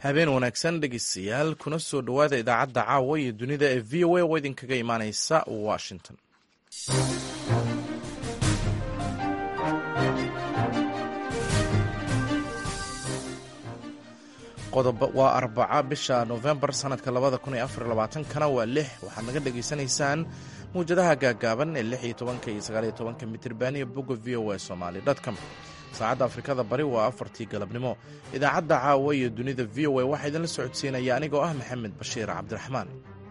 habeen wanaagsan dhegeystayaal kuna soo dhowaada idaacadda caawa iyo dunida ee v o a oo idinkaga imaaneysa washington waa arbaca bisha novembar sanadka labada kun iyo afar labaatankana waa lix waxaad naga dhegaysanaysaan muwjadaha gaagaaban ee lix iyo tobanka iyo sagaaliyo tobanka mitirban iyo bogga v o a somali dotcom saacadda afrikada bari waa afartii galabnimo idaacadda caawa iyo dunida v o a waxaa idinla socodsiinaya anigoo ah maxamed bashiir cabdiraxmaan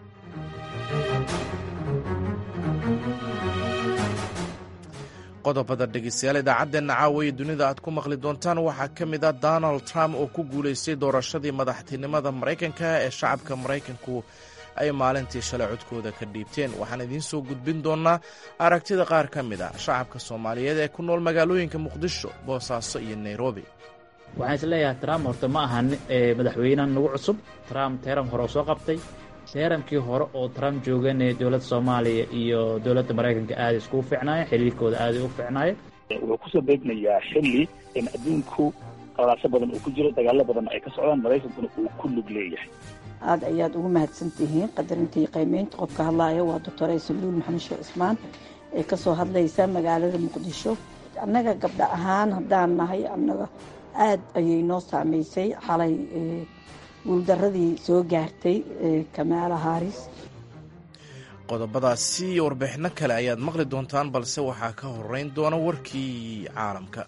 qodobada dhegeystayaal idaacaddeenna caawa iyo dunida aad ku maqli doontaan waxaa ka mid ah donald trump oo ku guulaystay doorashadii madaxtinimada maraykanka ee shacabka maraykanku ay maalintii shalay codkooda ka dhiibteen waxaan idiin soo gudbin doonnaa aragtida qaar ka mid a shacabka soomaaliyeed ee ku nool magaalooyinka muqdisho boosaaso iyo nairobi waxaan isleeyahay trump horta ma aha madaxweynehan nagu cusub trump teeram hore oo soo qabtay teeramkii hore oo trump joogane dowladda soomaaliya iyo dowladda maraykanka aada iskugu fiicnaayeen xiriirkooda aaday u fiicnaayeen wuxuu kusoo beegmayaa xilli in adduunku qalaaso badan uu ku jiro dagaalo badan ay ka socdaan maraykankuna uu ku lug leeyahay aada ayaad ugu mahadsan tihiin qadarintii qiimeynta qofka hadlaaya waa doctor aysaluul maxamed sheekh cismaan ee kasoo hadlaysa magaalada muqdisho annaga gabdha ahaan haddaan nahay annaga aada ayay noo saameysay xalay guuldaradii soo gaartay kamaala haris qodobadaasi iyo warbixinno kale ayaad maqli doontaan balse waxaa ka horeyn doona warkii caalamka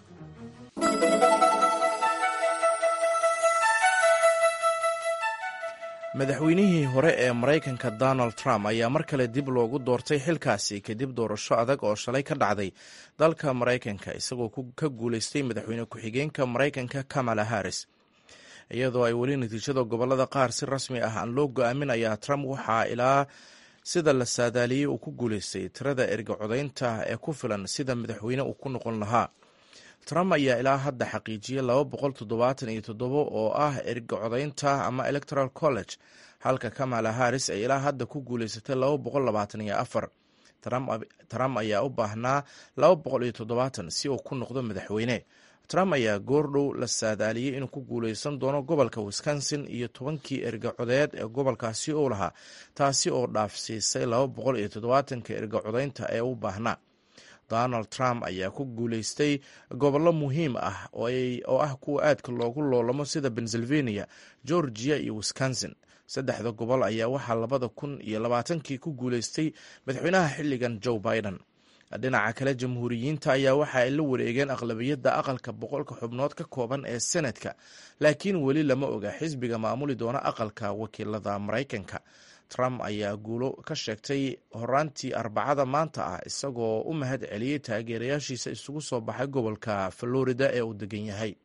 madaxweynihii hore ee maraykanka donald trump ayaa mar kale dib loogu doortay xilkaasi kadib doorasho adag oo shalay ka dhacday dalka maraykanka isagoo ka guulaystay madaxweyne ku-xigeenka maraykanka kamala harris iyadoo ay weli natiijada gobolada qaar si rasmi ah aan loo go-aamin ayaa trump waxaa ilaa sida la saadaaliyey uu ku guulaystay tirada erga codaynta ee ku filan sida madaxweyne uu ku noqon lahaa trump ayaa ilaa hadda xaqiijiyey laba boqol toddobaatan iyo toddobo oo ah erga codaynta ama electoral college halka kamala harris ay ilaa hadda ku guulaysatay laba boqol labaatan iyo afar trump ayaa u baahnaa laba boqol iyo toddobaatan si uu ku noqdo madaxweyne trump ayaa goordhow la saadaaliyey inuu ku guulaysan doono gobolka wisconsin iyo tobankii erga codeed ee gobolkaasi uu lahaa taasi oo dhaafsiisay laba boqol iyo toddobaatanka erga codaynta ee u baahnaa donald trump ayaa ku guulaystay gobollo muhiim ah oo ah kuwa aadka loogu loolamo sida pennsylvania georgia iyo wisconsin saddexda gobol ayaa waxaa labada kun iyo labaatankii ku guulaystay madaxweynaha xilligan joe biden dhinaca kale jamhuuriyiinta ayaa waxa ay la wareegeen aqlabiyadda aqalka boqolka xubnood ka kooban ee senadka laakiin weli lama oga xisbiga maamuli doona aqalka wakiilada maraykanka trump ayaa guulo ka sheegtay horaantii arbacada maanta ah isagoo u mahad celiyey taageerayaashiisa isugu soo baxay gobolka florida ee uu degan yahay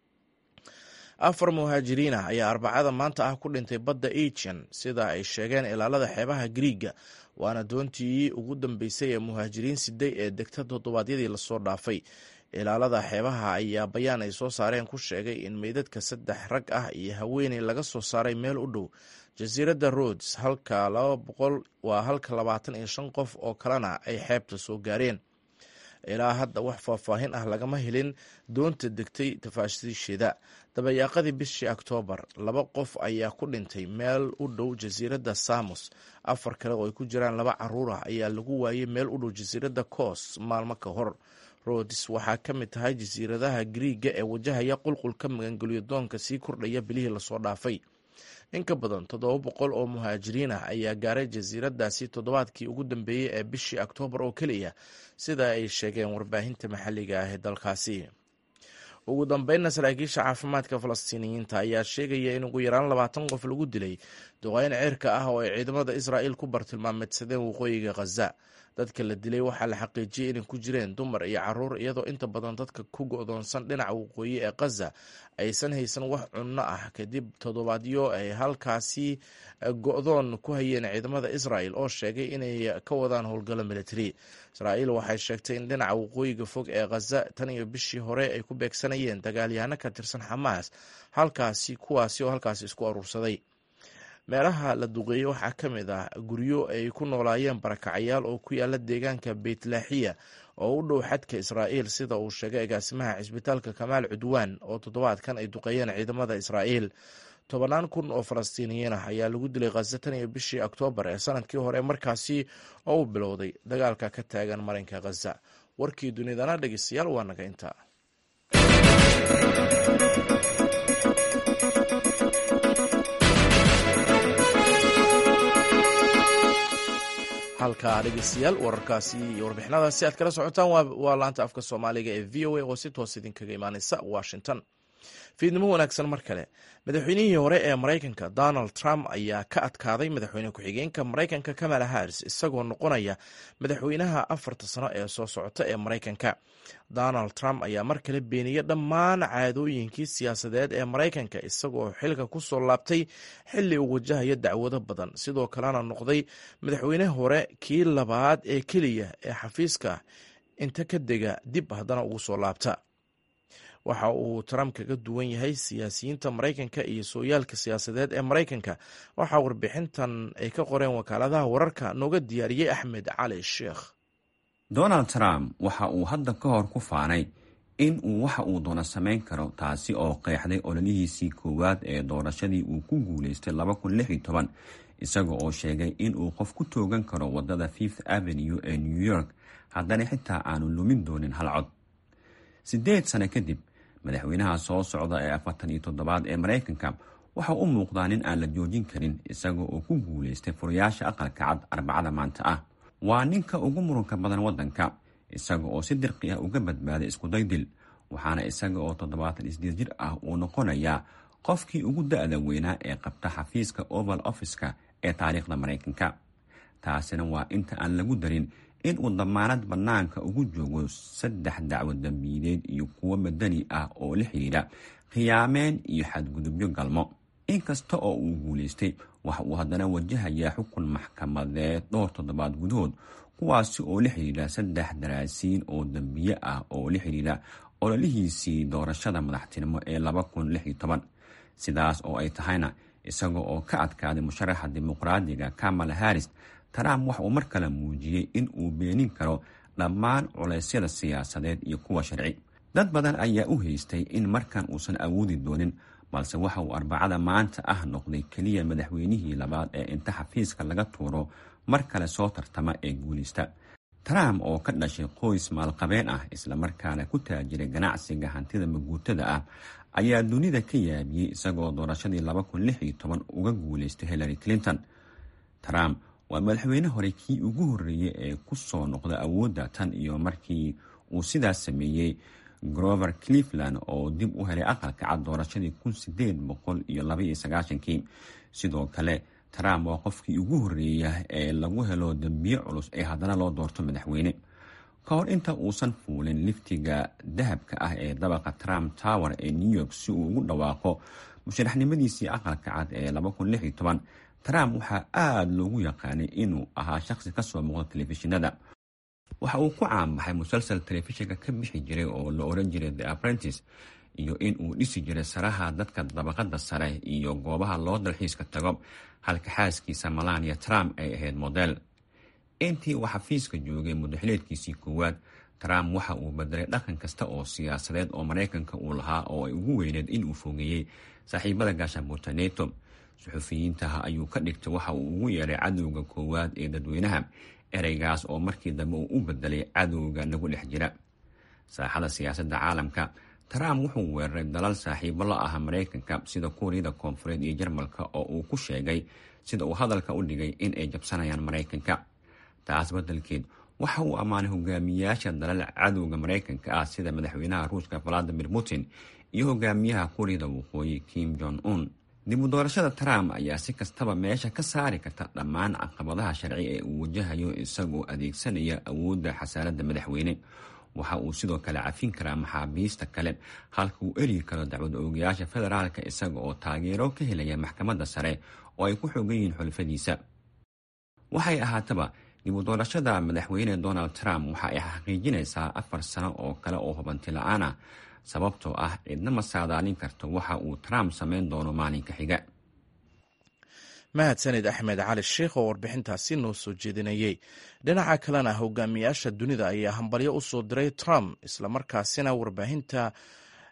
afar muhaajiriin ah ayaa arbacada maanta ah ku dhintay badda ajian sida ay sheegeen ilaalada xeebaha griiga waana doontii ugu dambeysay ee muhaajiriin siday ee degta toddobaadyadii lasoo dhaafay ilaalada xeebaha ayaa bayaan ay soo saareen ku sheegay in meydadka saddex rag ah iyo haweeney laga soo saaray meel u dhow jasiiradda rods halka laba boqol waa halka labaatan iyo shan qof oo kalena ay xeebta soo gaareen ilaa hadda wax faahfaahin ah lagama helin doonta degtay tafaashiisheeda dabayaaqadii bishii oktoobar laba qof ayaa ku dhintay meel u dhow jasiiradda samos afar kale oo ay ku jiraan laba caruur ah ayaa lagu waayey meel u dhow jasiiradda coos maalmo ka hor rods waxaa ka mid tahay jasiiradaha griiga ee wajahaya qulqulka magangelyo doonka sii kordhaya bilihii lasoo dhaafay in ka badan toddoba boqol oo muhaajiriin ah ayaa gaaray jasiiradaasi toddobaadkii ugu dambeeyey ee bishii oktoobar oo keliya sida ay sheegeen warbaahinta maxalliga ah ee dalkaasi ugu dambeynna saraakiisha caafimaadka falastiiniyiinta ayaa sheegaya in ugu yaraan labaatan qof lagu dilay duqeyn ceerka ah oo ay ciidamada israa'iil ku bartilmaameedsadeen waqooyiga khaza dadka la dilay waxaa la xaqiijiyey inay ku jireen dumar iyo caruur iyadoo inta badan dadka ku go'doonsan dhinaca waqooyi ee khaza aysan haysan wax cunno ah kadib toddobaadyo ay halkaasi go'doon ku hayeen ciidamada israa'el oo sheegay inay ka wadaan howlgallo military israa'iil waxay sheegtay in dhinaca waqooyiga fog ee khaza tan iyo bishii hore ay ku beegsanayeen dagaalyahano ka tirsan xamaas halkaasi kuwaasi oo halkaasi isku aruursaday meelaha la duqeeyey waxaa ka mid ah guryo ay ku noolaayeen barakacayaal oo ku yaala deegaanka beytlaaxiya oo u dhow xadka israa'iil sida uu sheegay agaasimaha cisbitaalka kamaal cudwaan oo toddobaadkan ay duqeeyeen ciidamada israa'iil tobannaan kun oo falastiiniyiin ah ayaa lagu dilay khaza tan iyo bishii oktoobar ee sanadkii hore markaasi oo u bilowday dagaalka ka taagan marinka khaza warkii dunidana dhegeystayaal waa naga intaa halka dhegeystayaal wararkaasi iyo warbixinadaasi aad kala socotaan waa laanta afka soomaaliga ee v o a oo si toos idinkaga imaaneysa washington fiidnimo wanaagsan mar kale madaxweynihii hore ee maraykanka donald trump ayaa ka adkaaday madaxweyne ku-xigeenka maraykanka kamala harris isagoo noqonaya madaxweynaha afarta sano ee soo socota ee maraykanka donald trump ayaa mar kale beeniyey dhammaan caadooyinkii siyaasadeed ee maraykanka isagoo xilka ku soo laabtay xili uu wajahaya dacwado badan sidoo kalena noqday madaxweyne hore kii labaad ee keliya ee xafiiska inta ka dega dib haddana ugu soo laabta waxa uu trump kaga duwan yahay siyaasiyiinta maraykanka iyo sooyaalka siyaasadeed ee maraykanka waxaa warbixintan ay ka qoreen wakaaladaha wararka nooga diyaariyey axmed cali sheekh donald trump waxa uu hadda ka hor ku faanay in uu waxa uu doono samayn karo taasi oo qeexday ololihiisii koowaad ee doorashadii uu ku guulaystay isaga oo sheegay in uu qof ku toogan karo wadada fifth avenue ee new york haddana xitaa aanu lumin doonin hal cod siddeed sano kadib madaxweynaha soo socda ee afartan iyo toddobaad ee maraykanka waxa u muuqdaa nin aan la joojin karin isaga oo ku guulaystay furayaasha aqalka cad arbacada maanta ah waa ninka ugu muranka badan waddanka isaga oo si dirqi ah uga badbaaday iskudaydil waxaana isaga oo toddobaatan isdeed jir ah uu noqonayaa qofkii ugu da-da weynaa ee qabta xafiiska oval office-ka ee taariikhda maraykanka taasina waa inta aan lagu darin in uu damaanad bannaanka ugu joogo saddex dacwo dambiideed iyo kuwo madani ah oo la xidhiidha khiyaameen iyo xadgudubyo galmo inkasta oo uu guulaystay waxa uu haddana wajahayaa xukun maxkamadeed dhowr toddobaad gudahood kuwaasi oo la xidhiidha saddex daraasiin oo dambiye ah oo la xidhiidha ololihiisii doorashada madaxtinimo ee sidaas oo ay tahayna isaga oo ka adkaaday musharaxa dimuqraadiga kamala harris trump waxa uu mar kale muujiyey in uu beenin karo dhammaan culeysyada siyaasadeed iyo kuwa sharci dad badan ayaa u haystay in markan uusan awoodi doonin balse waxa uu arbacada maanta ah noqday keliya madaxweynihii labaad ee inta xafiiska laga tuuro mar kale soo tartama ee guulista trump oo ka dhashay qoys maalqabeen ah islamarkaana ku taajiray ganacsiga hantida maguutada ah ayaa dunida ka yaabiyey isagoo doorashadii uga guulaystay hillary clinton trump waa madaxweyne hore kii ugu horreeyey ee ku soo noqda awoodda tan iyo markii uu sidaas sameeyey grover cleveland oo dib u helay aqalka cad doorashadii kii sidoo kale trump waa qofkii ugu horreeya ee lagu helo dembiye culus ee haddana loo doorto madaxweyne ka hor inta uusan fuulin liftiga dahabka ah ee dabaqa trump tower ee new york si uu ugu dhawaaqo musharaxnimadiisii aqalka cad ee trump waxaa aada loogu yaqaanay inuu ahaa shaqsi kasoo muuqda telefishinada waxa uu ku caanbaxay musalsal telefishinka ka bixi jiray oo la oran jiray the apprentice iyo in uu dhisi jiray saraha dadka dabaqada sare iyo goobaha loo dalxiiska tago halka xaaskiisa malania trump ay ahayd model intii uu xafiiska joogay muddaxileedkiisii koowaad trump waxa uu bedelay dhaqan kasta oo siyaasadeed oo maraykanka uu lahaa oo ay ugu weyneed inuu fogeeyey saaxiibada gaashabuurta neto suxufiyiintaha ayuu ka dhigtay waxa uu ugu yeeray cadowga koowaad ee dadweynaha ereygaas oo markii dambe uu u bedelay cadowga nagu dhex jira saaxada siyaasadda caalamka trump wuxuu weeraray dalal saaxiibo la ah maraykanka sida kuuriyada koonfureed iyo jarmalka oo uu ku sheegay sida uu hadalka u dhigay in ay jabsanayaan maraykanka taas beddelkeed waxa uu ammaanay hogaamiyayaasha dalal cadowga maraykanka ah sida madaxweynaha ruushka valadimir putin iyo hogaamiyaha kuuriyada waqooyi kim jong un dib u doorashada trump ayaa si kastaba meesha ka saari karta dhammaan caqabadaha sharci ee uu wajahayo isagoo adeegsanaya awoodda xasaaradda madaxweyne waxa uu sidoo kale cafin karaa maxaabiista kale halka uu eryi karo dacwad oogayaasha federaalka isaga oo taageero ka helaya maxkamadda sare oo ay ku xoogan yihiin xulfadiisa waxay ahaataba dib u doorashada madaxweyne donald trump waxa ay xaqiijinaysaa afar sano oo kale oo hubanti la-aan ah sababtoo ah cidna ma saadaalin karto waxa uu trump samayn doono maalinka xiga mahadsanid axmed cali sheikh oo warbixintaasi noo soo jeedinayey dhinaca kalena hogaamiyaasha dunida ayaa hambalyo u soo diray trump islamarkaasina warbaahinta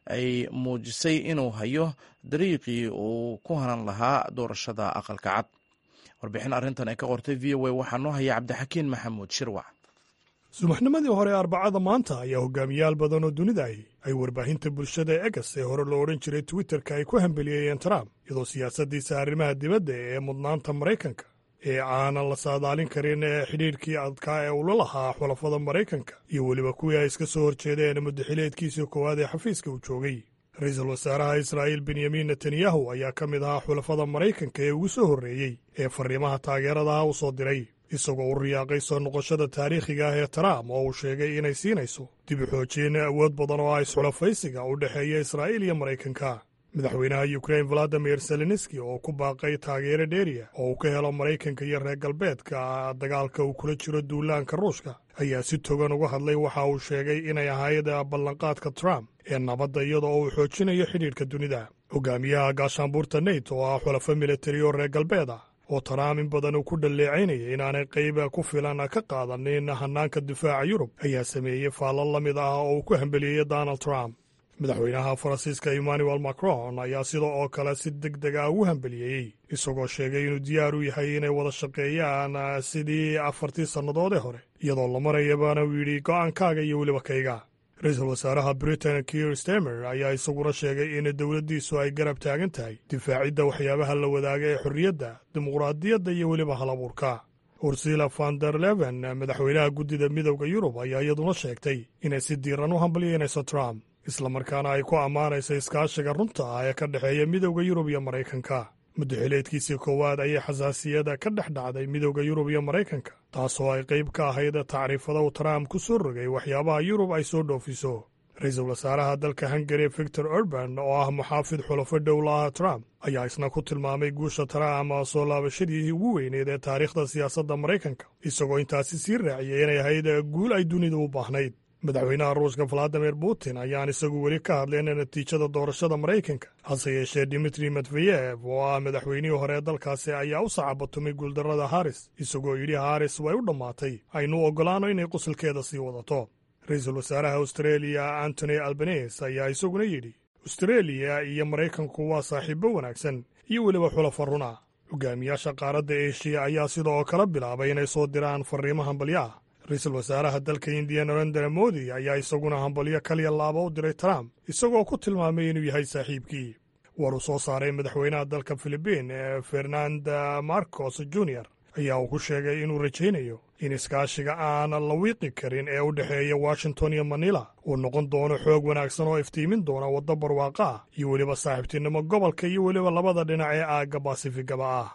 ay muujisay inuu hayo dariiqii uu ku hanan lahaa doorashada aqalka cad warbixin arrintan ay ka qortay v o a waxaa noo haya cabdixakiin maxamuud shirwac subaxnimadii hore arbacada maanta ayaa hogaamiyaal badan oo dunida ahi ay warbaahinta bulshada egas ee hore loo odhan jiray twitterka ay ku hambeliyeeyeen trump iyadoo siyaasaddiisa arrimaha dibadda ee mudnaanta maraykanka ee aanan la saadaalin karin ee xidhiidhkii adkaa ee ula lahaa xulafada maraykanka iyo weliba kuwii ay iska soo horjeedeen muddaxileedkiisii koowaad ee xafiiska uu joogay ra-iisul wasaaraha israa'iil benyamin netanyahu ayaa ka mid ahaa xulafada maraykanka ee ugu soo horreeyey ee farriimaha taageeradaha u soo diray isagoo u riyaaqay soo noqoshada taariikhiga ah ee trump oo uu sheegay inay siinayso dib u xoojiyeen awood badan oo ah isxulafaysiga u dhexeeya israa'iil iyo maraykanka madaxweynaha yukrain valadimir zelenski oo ku baaqay taageero dheeriya oo uu ka helo maraykanka iyo reer galbeedka dagaalka uu kula jiro duulaanka ruushka ayaa si togan uga hadlay waxa uu sheegay inay ahayd ballanqaadka trump ee nabadda iyada oo uu xoojinayo xidhiidhka dunida hogaamiyaha gaashaanbuurta neyt oo ah xulafo militari oo reer galbeed ah oo trump in badan uu ku dhalleecaynaya inaanay qayb ku filan ka qaadanin hannaanka difaaca yurub ayaa sameeyey faallo la mid ah oo uu ku hambeliyey donald trump madaxweynaha faransiiska emmanuel macron ayaa sida oo kale si deg deg ah ugu hambeliyeyey isagoo sheegay inuu diyaar u yahay inay wada shaqeeyaan sidii afartii sannadoodee hore iyadoo la marayabana uu yidhi go'aankaaga iyo weliba kayga ra-iisul wasaaraha britain kier stemer ayaa isaguna sheegay in dowladdiisu ay garab taagan tahay difaacidda waxyaabaha la wadaaga ee xorriyadda dimuqraadiyadda iyo weliba halabuurka ursila van der leven madaxweynaha guddida midowda yurub ayaa iyaduna sheegtay inay si diiran u hambalyeynayso trump islamarkaana ay ku ammaanayso iskaashiga runta ah ee ka dhexeeya midowda yurub iyo maraykanka muddaxileedkiisii koowaad ayay xasaasiyada ka dhex dhacday midowda yurub iyo maraykanka taasoo ay qayb ka ahayd tacriifada uu trump ku soo rogay waxyaabaha yurub ay soo dhoofiso ra-iisul wasaaraha dalka hungari victor urban oo ah muxaafid xulafo dhowlaha trump ayaa isna ku tilmaamay guusha trump soo laabashadii ugu weyneed ee taariikhda siyaasadda maraykanka isagoo intaasi sii raaciyay inay ahayd guul ay dunidu u baahnayd madaxweynaha ruushka valadimir putin ayaan isagu weli ka hadleen natiijada doorashada maraykanka hase yeeshee dimitri medveyev oo ah madaxweynihii hore ee dalkaasi ayaa u sacabatumay guuldarrada haris isagoo yidhi haris way u dhammaatay aynu oggolaano inay qusulkeeda sii wadato ra-iisul wasaaraha austreeliya antony albanes ayaa isaguna yidhi austreeliya iyo maraykanku waa saaxiibbo wanaagsan iyo weliba xulafa runa hogaamiyaasha qaaradda eshiya ayaa sidoo kala bilaabay inay soo diraan farriimo hambalyo ah ra-iisul wasaaraha dalka indiya narendra modi ayaa isaguna hambalyo kaliya laaba u diray trump isagoo ku tilmaamay inuu yahay saaxiibkii war uu soo saaray madaxweynaha dalka filibiin ee fernanda marcos junior ayaa uu ku sheegay inuu rajaynayo in iskaashiga aan la wiiqi karin ee u dhexeeya washington iyo manila uu noqon doono xoog wanaagsan oo iftiimin doona waddo barwaaqa ah iyo weliba saaxiibtinimo gobolka iyo weliba labada dhinac ee aagga baasifigaba ah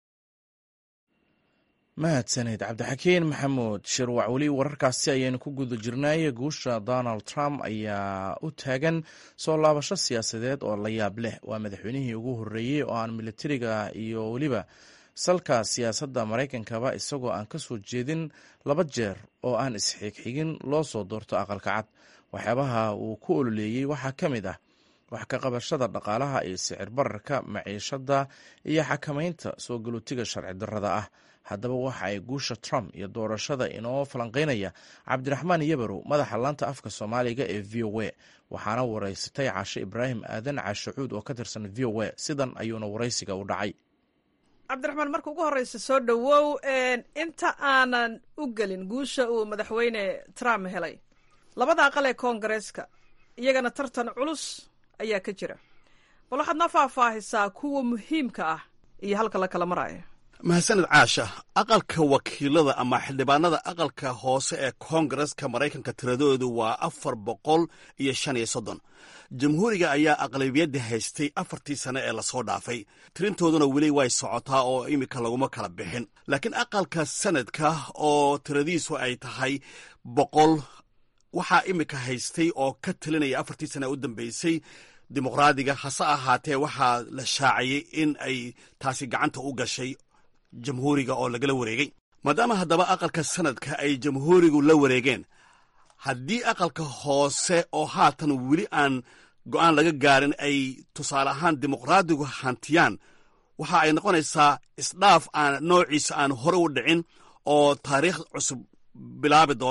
mahadsaned cabdixakiin maxamuud shirwac weli wararkaasi ayaynu ku guda jirnay guusha donald trump ayaa u taagan soo laabasho siyaasadeed oo la yaab leh waa madaxweynihii ugu horreeyey oo aan militariga iyo weliba salka siyaasadda maraykankaba isagoo aan ka soo jeedin laba jeer oo aan isxigxigin loo soo doorto aqalka cad waxyaabaha uu ku ololeeyey waxaa ka mid ah wax ka qabashada dhaqaalaha iyo sicir bararka maciishadda iyo xakamaynta soo galootiga sharci darrada ah haddaba waxa ay guusha trump iyo doorashada inoo falanqeynaya cabdiraxmaan yabarow madaxa laanta afka soomaaliga ee v o a waxaana waraysatay caashe ibraahim aadan caashacuud oo ka tirsan v o a sidan ayuuna waraysiga u dhacay cabdiraxmaan marka ugu horreysa soo dhowow inta aanan u gelin guusha uu madaxweyne trump helay labada aqal ee koongareeska iyagana tartan culus ayaa ka jira bal waxaad noo faahfaahisaa kuwa muhiimka ah iyo halka la kala maraayo mahadsaned caasha aqalka wakiilada ama xildhibaanada aqalka hoose ee koongareska maraykanka tiradoodu waa afar boqol iyo shan iyo soddon jamhuuriga ayaa aqlabiyadda haystay afartii sane ee lasoo dhaafay tirintooduna weli way socotaa oo iminka laguma kala bixin laakiin aqalka sanadka oo tiradiisu ay tahay boqol waxaa iminka haystay oo ka talinaya afartii sane u dambeysay dimuqraadiga hase ahaatee waxaa la shaaciyey in ay taasi gacanta u gashay jamhuuriga oo lagala wareegay maadaama haddaba aqalka sanadka ay jamhuurigu la wareegeen haddii aqalka hoose oo haatan weli aan go'aan laga gaarin ay tusaale ahaan dimuqraadigu hantiyaan waxa ay noqonaysaa isdhaaf aan noociisa aan hore u dhicin oo taariikh cusub bilaabi doona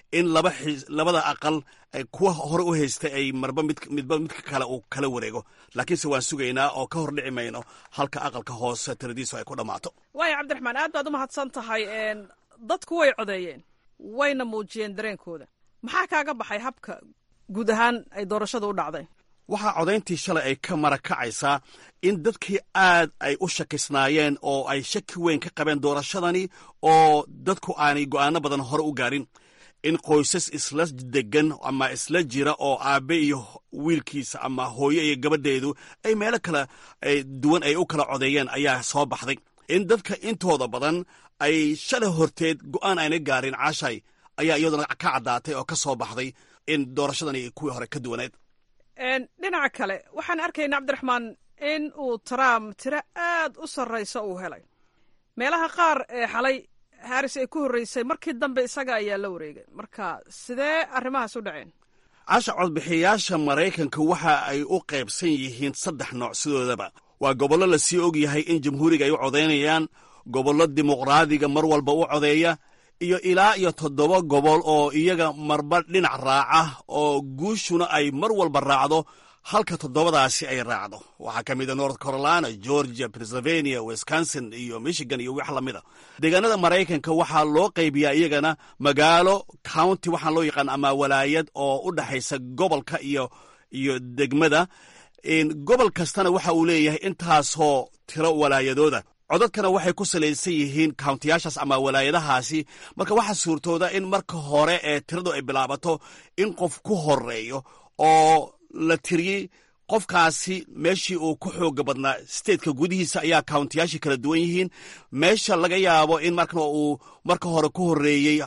in laba labada aqal kuwa hore u haystay ay marba mid midba midka kale uu kala wareego laakiinse waan sugaynaa oo ka hor dhici mayno halka aqalka hoose tiradiisu ay ku dhammaato waaya cabdiraxmaan aad baad u mahadsan tahay dadku way codeeyeen wayna muujiyeen dareenkooda maxaa kaaga baxay habka guud ahaan ay doorashadu u dhacday waxaa codayntii shalay ay ka marakacaysaa in dadkii aad ay u shakisnaayeen oo ay shaki weyn ka qabeen doorashadani oo dadku aanay go'aano badan hore u gaarin in qoysas isla degan ama isla jira oo aabbe iyo wiilkiisa ama hooyo iyo gabadheedu ay meelo kale duwan ay u kala codeeyeen ayaa soo baxday in dadka intooda badan ay shalay horteed go'aan ayna gaarin caashay ayaa iyaduna ka caddaatay oo ka soo baxday in doorashadani kuwii hore ka duwaneed dhinaca kale waxaan arkayna cabdiraxmaan in uu trump tiro aad u sarraysa uu helay meelaha qaar ee xalay haris ay ku horreysay markii dambe isaga ayaa la wareegay marka sidee arrimahaas u dhaceen casha codbixiyayaasha maraykanka waxa ay u qaybsan yihiin saddex nooc sidoodaba waa gobollo lasii og yahay in jamhuuriga ay u codaynayaan gobollo dimuqraadiga mar walba u codeeya iyo ilaa iyo toddoba gobol oo iyaga marba dhinac raaca oo guushuna ay mar walba raacdo halka toddobadaasi ay raacdo waxaa ka mid a north carolina georgia pennsylvania wisconsin iyo michigan iyo wax lamid a deegaanada maraykanka waxaa loo qaybiyaa iyagana magaalo county waxaan loo yaqaan ama walaayad oo u dhexaysa gobolka iyo iyo degmada gobol kastana waxa uu leeyahay intaasoo tiro walaayadooda codadkana waxay ku salaysan yihiin kauntiyaashaas ama walaayadahaasi marka waxaa suurtooda in marka hore ee tiradu ay bilaabato in qof ku horeeyo oo la tiriyey qofkaasi meeshii uu ku xooga badnaa stateka gudihiisa ayaa kauntiyaashii kala duwan yihiin meesha laga yaabo in markan uu marka hore ku horeeyey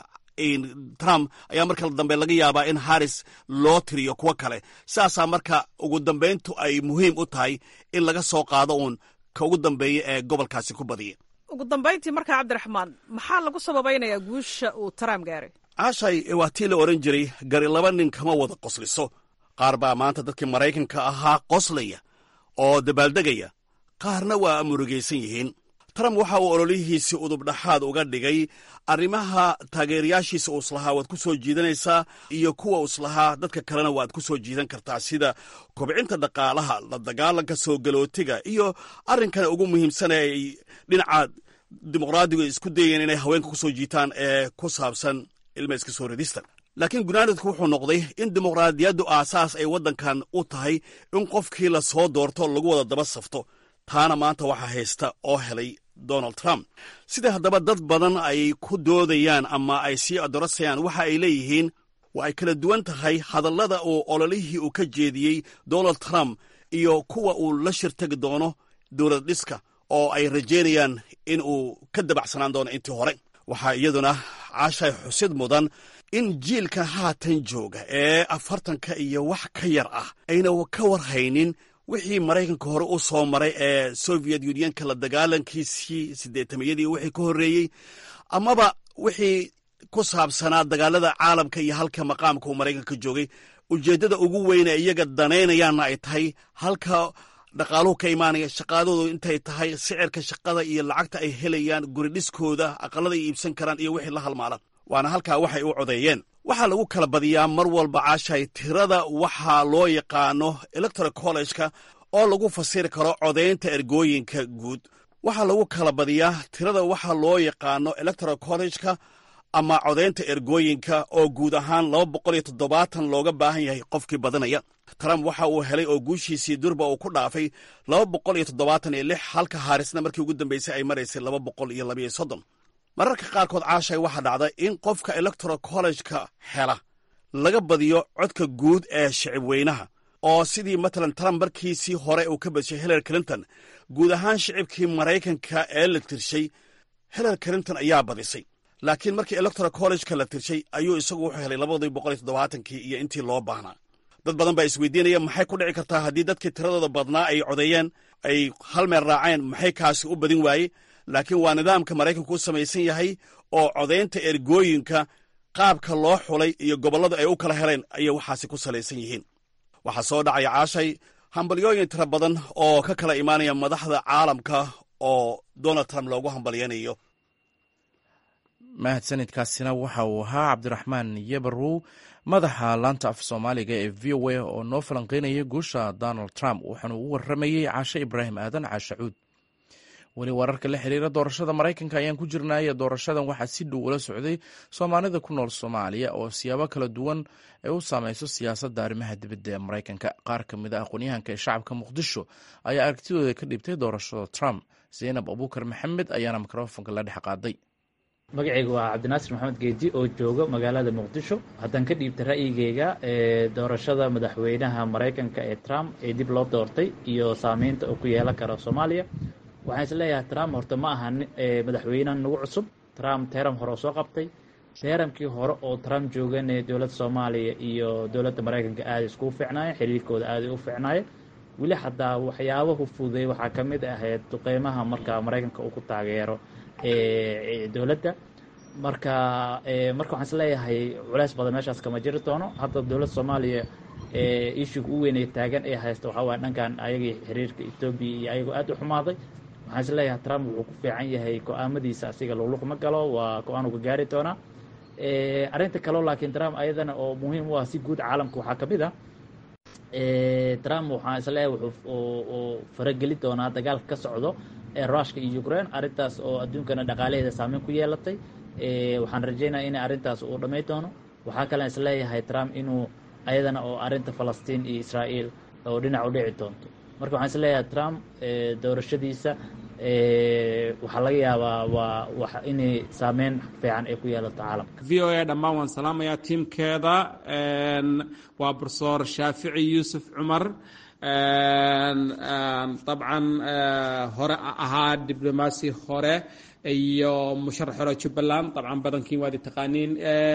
trump ayaa marka dambe laga yaabaa in harris loo tiriyo kuwo kale saasaa marka ugu dambayntu ay muhiim u tahay in laga soo qaado uun ka ugu dambeeya ee gobolkaasi ku badiya ugu dambayntii markaa cabdiraxmaan maxaa lagu sababaynayaa guusha uu trump gaaray caashay waa tii la odhan jiray gari laba nin kama wada qosliso qaar baa maanta dadkii maraykanka ahaa qoslaya oo dabaaldegaya qaarna waa murugaysan yihiin trump waxa uu ololihiisii udubdhaxaad uga dhigay arrimaha taageerayaashiisa uu islahaa waad ku soo jiidanaysaa iyo kuwa islahaa dadka kalena waad ku soo jiidan kartaa sida kobcinta dhaqaalaha la dagaalanka soo galootiga iyo arrinkana ugu muhiimsan ee ay dhinaca dimuqraadigu isku dayeen inay haweenka ku soo jiitaan ee ku saabsan ilma iska soo ridista laakiin gunaanadku wuxuu noqday in dimuqraadiyaddu aasaas ay waddankan u tahay in qofkii la soo doorto lagu wada daba safto taana maanta waxaa haysta oo helay donald trump sida haddaba dad badan ay ku doodayaan ama ay sii adorasayaan waxa ay leeyihiin waa ay kala duwan tahay hadallada uu ololihii uu ka jeediyey donald trump iyo kuwa uu la shirtagi doono dowlad dhiska oo ay rajaynayaan in uu ka dabacsanaan doono intii hore waxaa iyaduna caashay xusid mudan in jiilka haatan jooga ee afartanka iyo wax ka yar ah ayna ka warhaynin wixii maraykanka hore u soo maray ee soviet unionka la dagaalankiisii siddeetamiyadii wixii ka horreeyey amaba wixii ku saabsanaa dagaalada caalamka iyo halka maqaamka uu maraykanka joogay ujeeddada ugu weyne iyaga danaynayaanna ay tahay halka dhaqaaluhu ka imaanaya shaqaadoodu intay tahay sicirka shaqada iyo lacagta ay helayaan guri dhiskooda aqallada ay iibsan karaan iyo wixii la halmaalan waana halkaa waxay u codeeyeen waxaa lagu kala badiyaa mar walba caashay tirada waxaa loo yaqaano electoral college-ka oo lagu fasiri karo codaynta ergooyinka guud waxaa lagu kala badiyaa tirada waxaa loo yaqaano electoral college-ka ama codaynta ergooyinka oo guud ahaan laba boqol iyo toddobaatan looga baahan yahay qofkii badanaya trump waxa uu helay oo guushiisii durba uu ku dhaafay laba boqol iyo toddobaatan iyo lix halka haarisna markii ugu dambeysay ay maraysay laba boqol iyo labayo soddon mararka qaarkood caashay waxaa dhacda in qofka electoral college-ka hela laga badiyo codka guud ee shicib weynaha oo sidii matalan trump markiisii hore uu ka badishay hillary clinton guud ahaan shicibkii maraykanka ee la tirshay hillary clinton ayaa badisay laakiin markii electoral college-ka la tirshay ayuu isagu wuxuu helay labadii boqol iyo toddobaatankii iyo intii loo baahnaa dad badan baa isweydiinaya maxay ku dhici kartaa haddii dadkii tiradooda badnaa ay codeeyeen ay hal meel raaceen maxay kaasi u badin waaye laakiin waa nidaamka maraykanku u samaysan yahay oo codaynta ergooyinka qaabka loo xulay iyo gobollada ay u kala heleen ayay waxaasi ku salaysan yihiin waxaa soo dhacaya caashay hambalyooyin tira badan oo ka kala imaanaya madaxda caalamka oo donald trump loogu hambalyaynayo mahadsanidkaasina waxa uu ahaa cabdiraxmaan yebarow madaxa laanta af soomaaliga ee v o a oo noo falanqeynayay guusha donald trump waxaanu u waramayey caashe ibraahim aadan caashacuud weli wararka la xiriira doorashada maraykanka ayaan ku jirnaaye doorashadan waxaa si dhow ula socday soomaalida ku nool soomaaliya oo siyaabo kala duwan ay u saameyso siyaasadda arrimaha dibadda ee maraykanka qaar ka mid a aqoonyahanka ee shacabka muqdisho ayaa aragtidooda ka dhibtay doorashada trump zaynab abuukar maxamed ayaana mikrofonka la dhex qaaday magacayga waa cabdinaasir maxamed geedi oo jooga magaalada muqdisho haddaan ka dhiibta ra'yigeyga ee doorashada madaxweynaha maraykanka ee trump ee dib loo doortay iyo saameynta uu ku yeelan karo soomaaliya waxaan is leeyahay trump horta ma aha madaxweynaha nagu cusub trump teeram hore oo soo qabtay teeramkii hore oo trump joogane dowladda soomaaliya iyo dowladda maraykanka aaday iskugu fiicnaayeen xiriirkooda aaday u fiicnaayeen weli xataa waxyaabahu fududay waxaa ka mid ahayd duqeymaha marka maraykanka uu ku taageero dowladda marka marka waxaan is leeyahay culeys badan meeshaas kama jiri doono hadda dowladda soomaaliya ishuga u weynay taagan ee haysta waxaa waaya dhankan ayagii xiriirka etoobiya iyo ayagoo aad u xumaaday waxaan is leeyahay trump wuxuu ku fiican yahay go-aamadiisa asiga luqluq ma galo waa go-aan uga gaari doonaa arrinta kaleo laakiin trump ayadana oo muhiim u ah si guud caalamka waxaa ka mid ah trump waxaan is leeyahay wuxuu farageli doonaa dagaalka ka socdo ee rushka iyo ukraine arrintaas oo adduunkana dhaqaalaheeda saameyn ku yeelatay waxaan rajeynaya in arrintaas uu dhamay doono waxaa kalen is leeyahay trump inuu ayadana oo arrinta falastiin iyo israa'iil oo dhinac u dhici doonto marka waxaan is leeyahay trump doorashadiisa waxaa laga yaabaa waa inay saameyn fiican ay ku yeelato caalamka v o a dhammaan waan salaamayaa tiimkeeda waa profesor shaafici yuusuf cumar dabcan hore ahaa diblomaasi hore iyo musharax hore jubbaland dabcan badankiin waad taqaaniin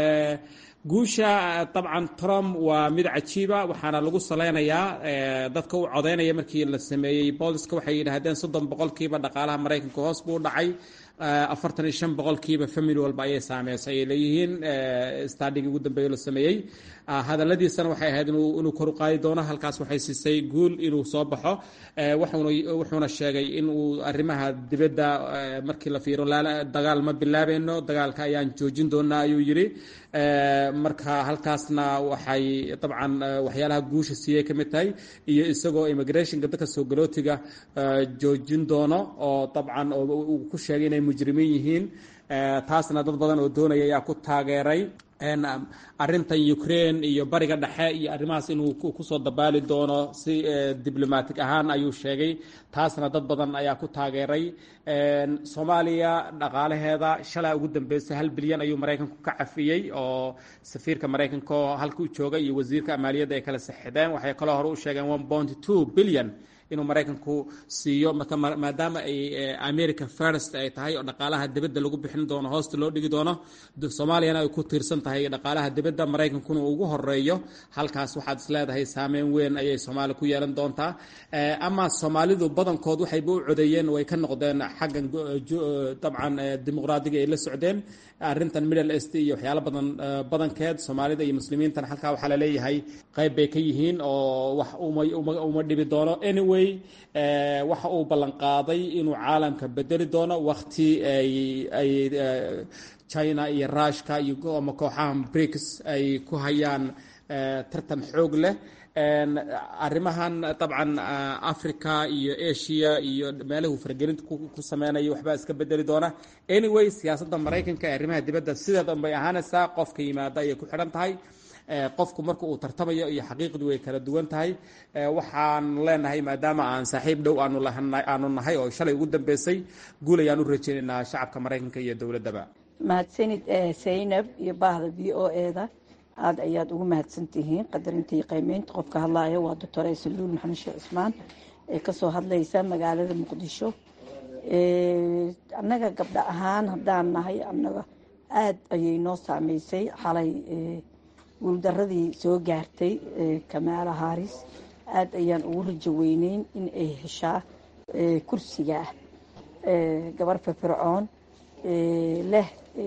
guusha dabcan trump waa mid cajiiba waxaana lagu salaynayaa dadka u codeynaya markii la sameeyey booliska waxay yidhaahdeen soddon boqolkiiba dhaqaalaha maraykanka hoos buu dhacay afartan iyo shan boqolkiiba family walba ayay saameysay ay leeyihiin stadhigii ugu dambeeyo la sameeyey hadaladiisana waxay ahayd inuu kor u qaadi doono halkaas waxay siisay guul inuu soo baxo wuxuuna sheegay inuu arrimaha dibadda markii la fiiro dagaal ma bilaabeyno dagaalka ayaan joojin doonaa ayuu yidhi marka halkaasna waxay dabcan waxyaalaha guusha siiyey ka mid tahay iyo isagoo immigrationka dadka soo galootiga joojin doono oo dabcan uu ku sheegay inay mujrimiin yihiin taasna dad badan oo doonaya ayaa ku taageeray arintan ukraine iyo bariga dhexe iyo arrimahaas inuu kusoo dabaali doono si diblomatic ahaan ayuu sheegay taasna dad badan ayaa ku taageeray soomaaliya dhaqaalaheeda shalaa ugu dambeysay hal bilyan ayuu maraykanku ka cafiyey oo safiirka maraykanka oo halka u jooga iyo wasiirka maaliyadda ay kala saxideen waxay kaloo hore u sheegeen one point two billion inuu maraykanku siiyo marka maadaama ay america first ay tahay oo dhaqaalaha dibadda lagu bixin doono hoosta loo dhigi doono soomaaliyana ay ku tiirsan tahay dhaqaalaha dibadda maraykankuna ugu horeeyo halkaas waxaad is leedahay saameyn weyn ayay soomaaliya ku yeelan doontaa ama soomaalidu badankood waxayba u codeeyeen way ka noqdeen xaggan dabcan dimuqraadiga ay la socdeen arrintan middle east iyo waxyaalo badan badankeed soomaalida iyo muslimiintan halkaa waxaa laleeyahay qayb bay ka yihiin oo wax uma dhibi doono anyway waxa uu ballanqaaday inuu caalamka bedeli doono wakti ay china iyo rushka iyo ama kooxaha brics ay ku hayaan tartan xoog leh arrimahan dabcan africa iyo asia iyo meelahu faragelinta ku sameynaya waxbaa iska bedeli doona anyway siyaasadda maraykanka ee arrimaha dibadda sideedan bay ahaanaysaa qofka yimaada ayay ku xidhan tahay qofku marka uu tartamayo iyo xaqiiqdu way kala duwan tahay waxaan leenahay maadaama aan saaxiib dhow aanu nahay oo shalay ugu dambeysay guul ayaan u rajeynaynaa shacabka maraykanka iyo dowladdaba mahadsanid saynab iyo baahda v o eda aada ayaad ugu mahadsan tihiin qadarinta iyo qiimeynta qofka hadlaaya waa doctor aysaluul maxamed sheekh cismaan ee kasoo hadlaysa magaalada muqdisho annaga gabdho ahaan haddaan nahay annaga aada ayay noo saameysay xalay guuldaradii soo gaartay kamaala haris aada ayaan ugu rajo weyneyn in ay heshaa kursiga ah gabar firfircoon leh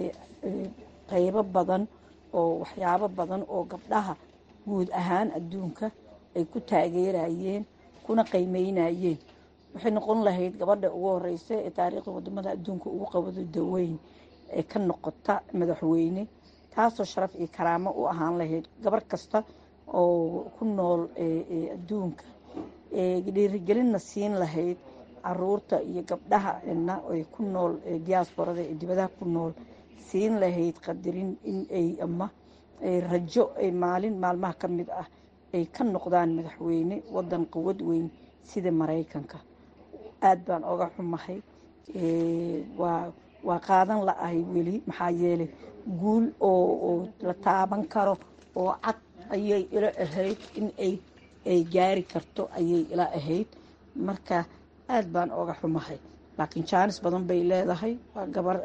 qeybo badan oo waxyaabo badan oo gabdhaha guud ahaan adduunka ay ku taageerayeen kuna qiimeynayeen waxay noqon lahayd gabadha ugu horeysa ee taariikhda wadamada adduunka ugu qabado daweyn ee ka noqota madaxweyne taasoo sharaf iyo karaamo u ahaan lahayd gabar kasta oo ku nool adduunka dhiirigelinna siin lahayd caruurta iyo gabdhaha na ay ku nool diaasborada ee dibadaha ku nool siin lahayd qadarin in ay ama rajo ay maalin maalmaha ka mid ah ay ka noqdaan madaxweyne wadan quwad weyn sida maraykanka aada baan oga xumahay waa waa qaadan la-ahay weli maxaa yeelay guul oo la taaban karo oo cad ayay ila ahayd in ay ay gaari karto ayay ila ahayd marka aada baan oga xumahay laakiin jaanis badan bay leedahay waa gabar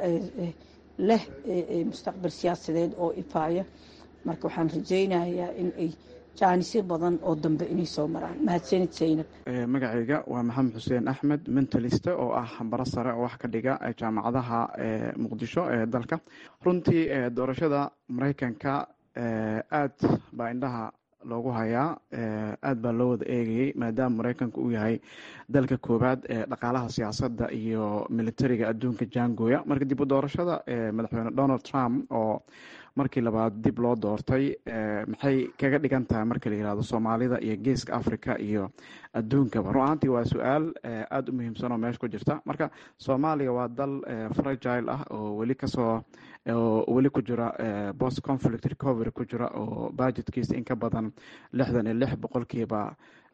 leh mustaqbal siyaasadeed oo ifaaya marka waxaan rajaynayaa in ay jaanisyo badan oo dambe inay soo maraan mahadsanid saynab magacayga waa maxamed xuseen axmed mentaliste oo ah baro sare oo wax ka dhiga jaamacadaha muqdisho ee dalka runtii doorashada maraykanka aad baa indhaha loogu hayaa aad baa loo wada eegayay maadaama maraykanka uu yahay dalka koowaad ee dhaqaalaha siyaasadda iyo militariga adduunka jaangooya marka dib u doorashada madaxweyne donald trump oo markii labaad dib loo doortay maxay kaga dhigan tahay marka la yihahdo soomaalida iyo geeska africa iyo adduunkaba run ahaantii waa su-aal aada u muhiimsan oo meesha ku jirta marka soomaaliya waa dal fragile ah oo weli kasoo oo weli ku jira post conflict recovery ku jira oo budgetkiisa in ka badan lixdan iyo lix boqolkiiba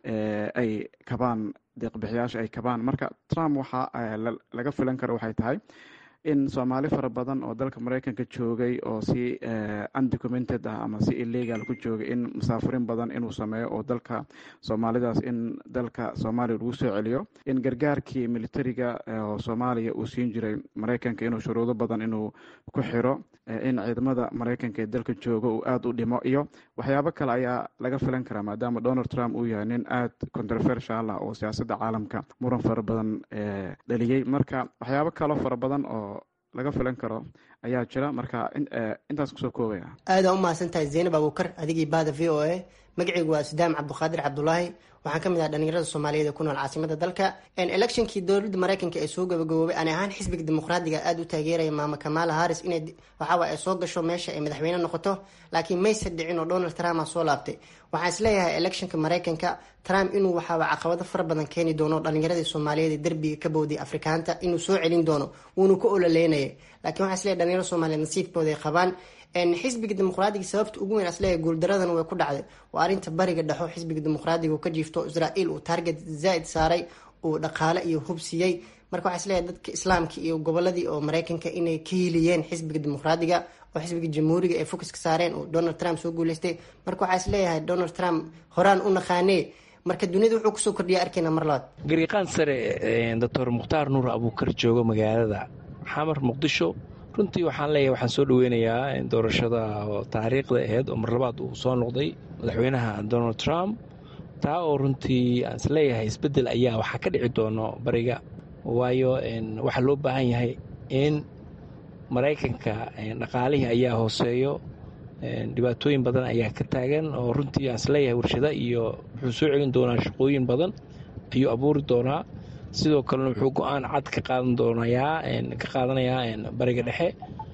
ay kabaan deeqbixiyaasha ay kabaan marka trump waxa laga filan karo waxay tahay in soomaali fara badan oo dalka maraykanka joogay oo si undocumented ah ama si illegal ku joogay in musaafirin badan inuu sameeyo oo dalka soomaalidaas in dalka soomaaliya lagu soo celiyo in gargaarkii militariga oo soomaaliya uu siin jiray maraykanka inuu shuruudo badan inuu ku xiro in ciidamada maraykanka ee dalka jooga uu aada u dhimo iyo waxyaabo kale ayaa laga filan karaa maadaama donald trump uu yahay nin aada controversial ah oo siyaasadda caalamka muran fara badan dhaliyey marka waxyaabo kaloo fara badan oo laga filan karo ayaa jira marka intaas kusoo koobaya aada u mahadsantahay zaynab abuukar adigii baada v o a magacaygu waa sudaam cabduqaadir cabdulaahi waxaan ka mid ah dhalinyarada soomaaliyeed ee ku nool caasimada dalka electionkii dowladda maraykanka ee soo gabagaboobay aan ahaan xisbiga dimuqraadiga aada u taageeraya maama kamala harris inay waxaaway ay soo gasho meesha ay madaxweyne noqoto laakiin mayse dhicin oo donald trump a soo laabtay waxaan isleeyahay electionka maraykanka trump inuu waxaaba caqabado fara badan keeni doono dhalinyaradii soomaaliyeed ee derbiga ka bowday afrikaanta inuu soo celin doono wuuna ku ololeynaya lakiin waxaan isleeyahay dhalinyarada soomaliyeed nasiibkooda ay qabaan xisbiga dimuqraadiga sababta ugu weyn asleeyahay guuldaradan way ku dhacday waa arrinta bariga dhexo xisbiga dimuqraadiga uu ka jiifto israael uu target zaa-id saaray uu dhaqaale iyo hubsiyey marka waxaa isleeyahay dadka islaamka iyo goboladii oo maraykanka inay ka hiliyeen xisbiga dimuqraadiga oo xisbiga jamhuuriga ay focuska saareen oo donald trump soo guuleystay marka waxaa isleeyahay donald trump horaan u naqaanee marka duniyada wuxuu kusoo kordhiya arkayna mar labaad gariiqaan sare doctor mukhtaar nuur abuukar joogo magaalada xamar muqdisho runtii waxaan leeyahay waxaan soo dhaweynayaa doorashada taariikhda aheyd oo mar labaad uu soo noqday madaxweynaha donald trump taa oo runtii aan isleeyahay isbeddel ayaa waxaa ka dhici doono bariga waayo waxaa loo baahan yahay in maraykanka dhaqaalihii ayaa hooseeyo dhibaatooyin badan ayaa ka taagan oo runtii aan isleeyahay warshado iyo wuxuu soo celin doonaa shaqooyin badan ayuu abuuri doonaa sidoo kalena wuxuu go-aan cad ka qaadan doonayaa ka qaadanayaa bariga dhexe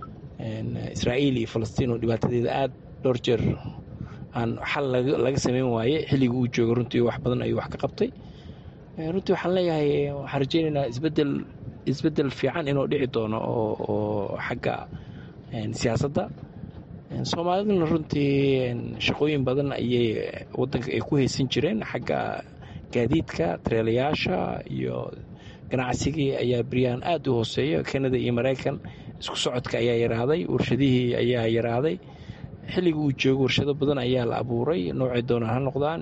israa'iil iyo falastiin oo dhibaatadeeda aada dhowr jeer aan xal laga sameyn waaye xilligii uu jooga runtii wax badan ayuu wax ka qabtay runtii waxaan leeyahay waxaan rajeynaynaa isbedel isbeddel fiican inuu dhici doono oo xagga siyaasadda soomaaliduna runtii shaqooyin badan ayay wadanka ay ku haysan jireen xagga gaadiidka tareelayaasha iyo ganacsigii ayaa beryaan aada u hooseeya kanada iyo maraykan isku socodka ayaa yaraaday warshadihii ayaa yaraaday xilligii uu joogo warshado badan ayaa la abuuray noocay doonaan ha noqdaan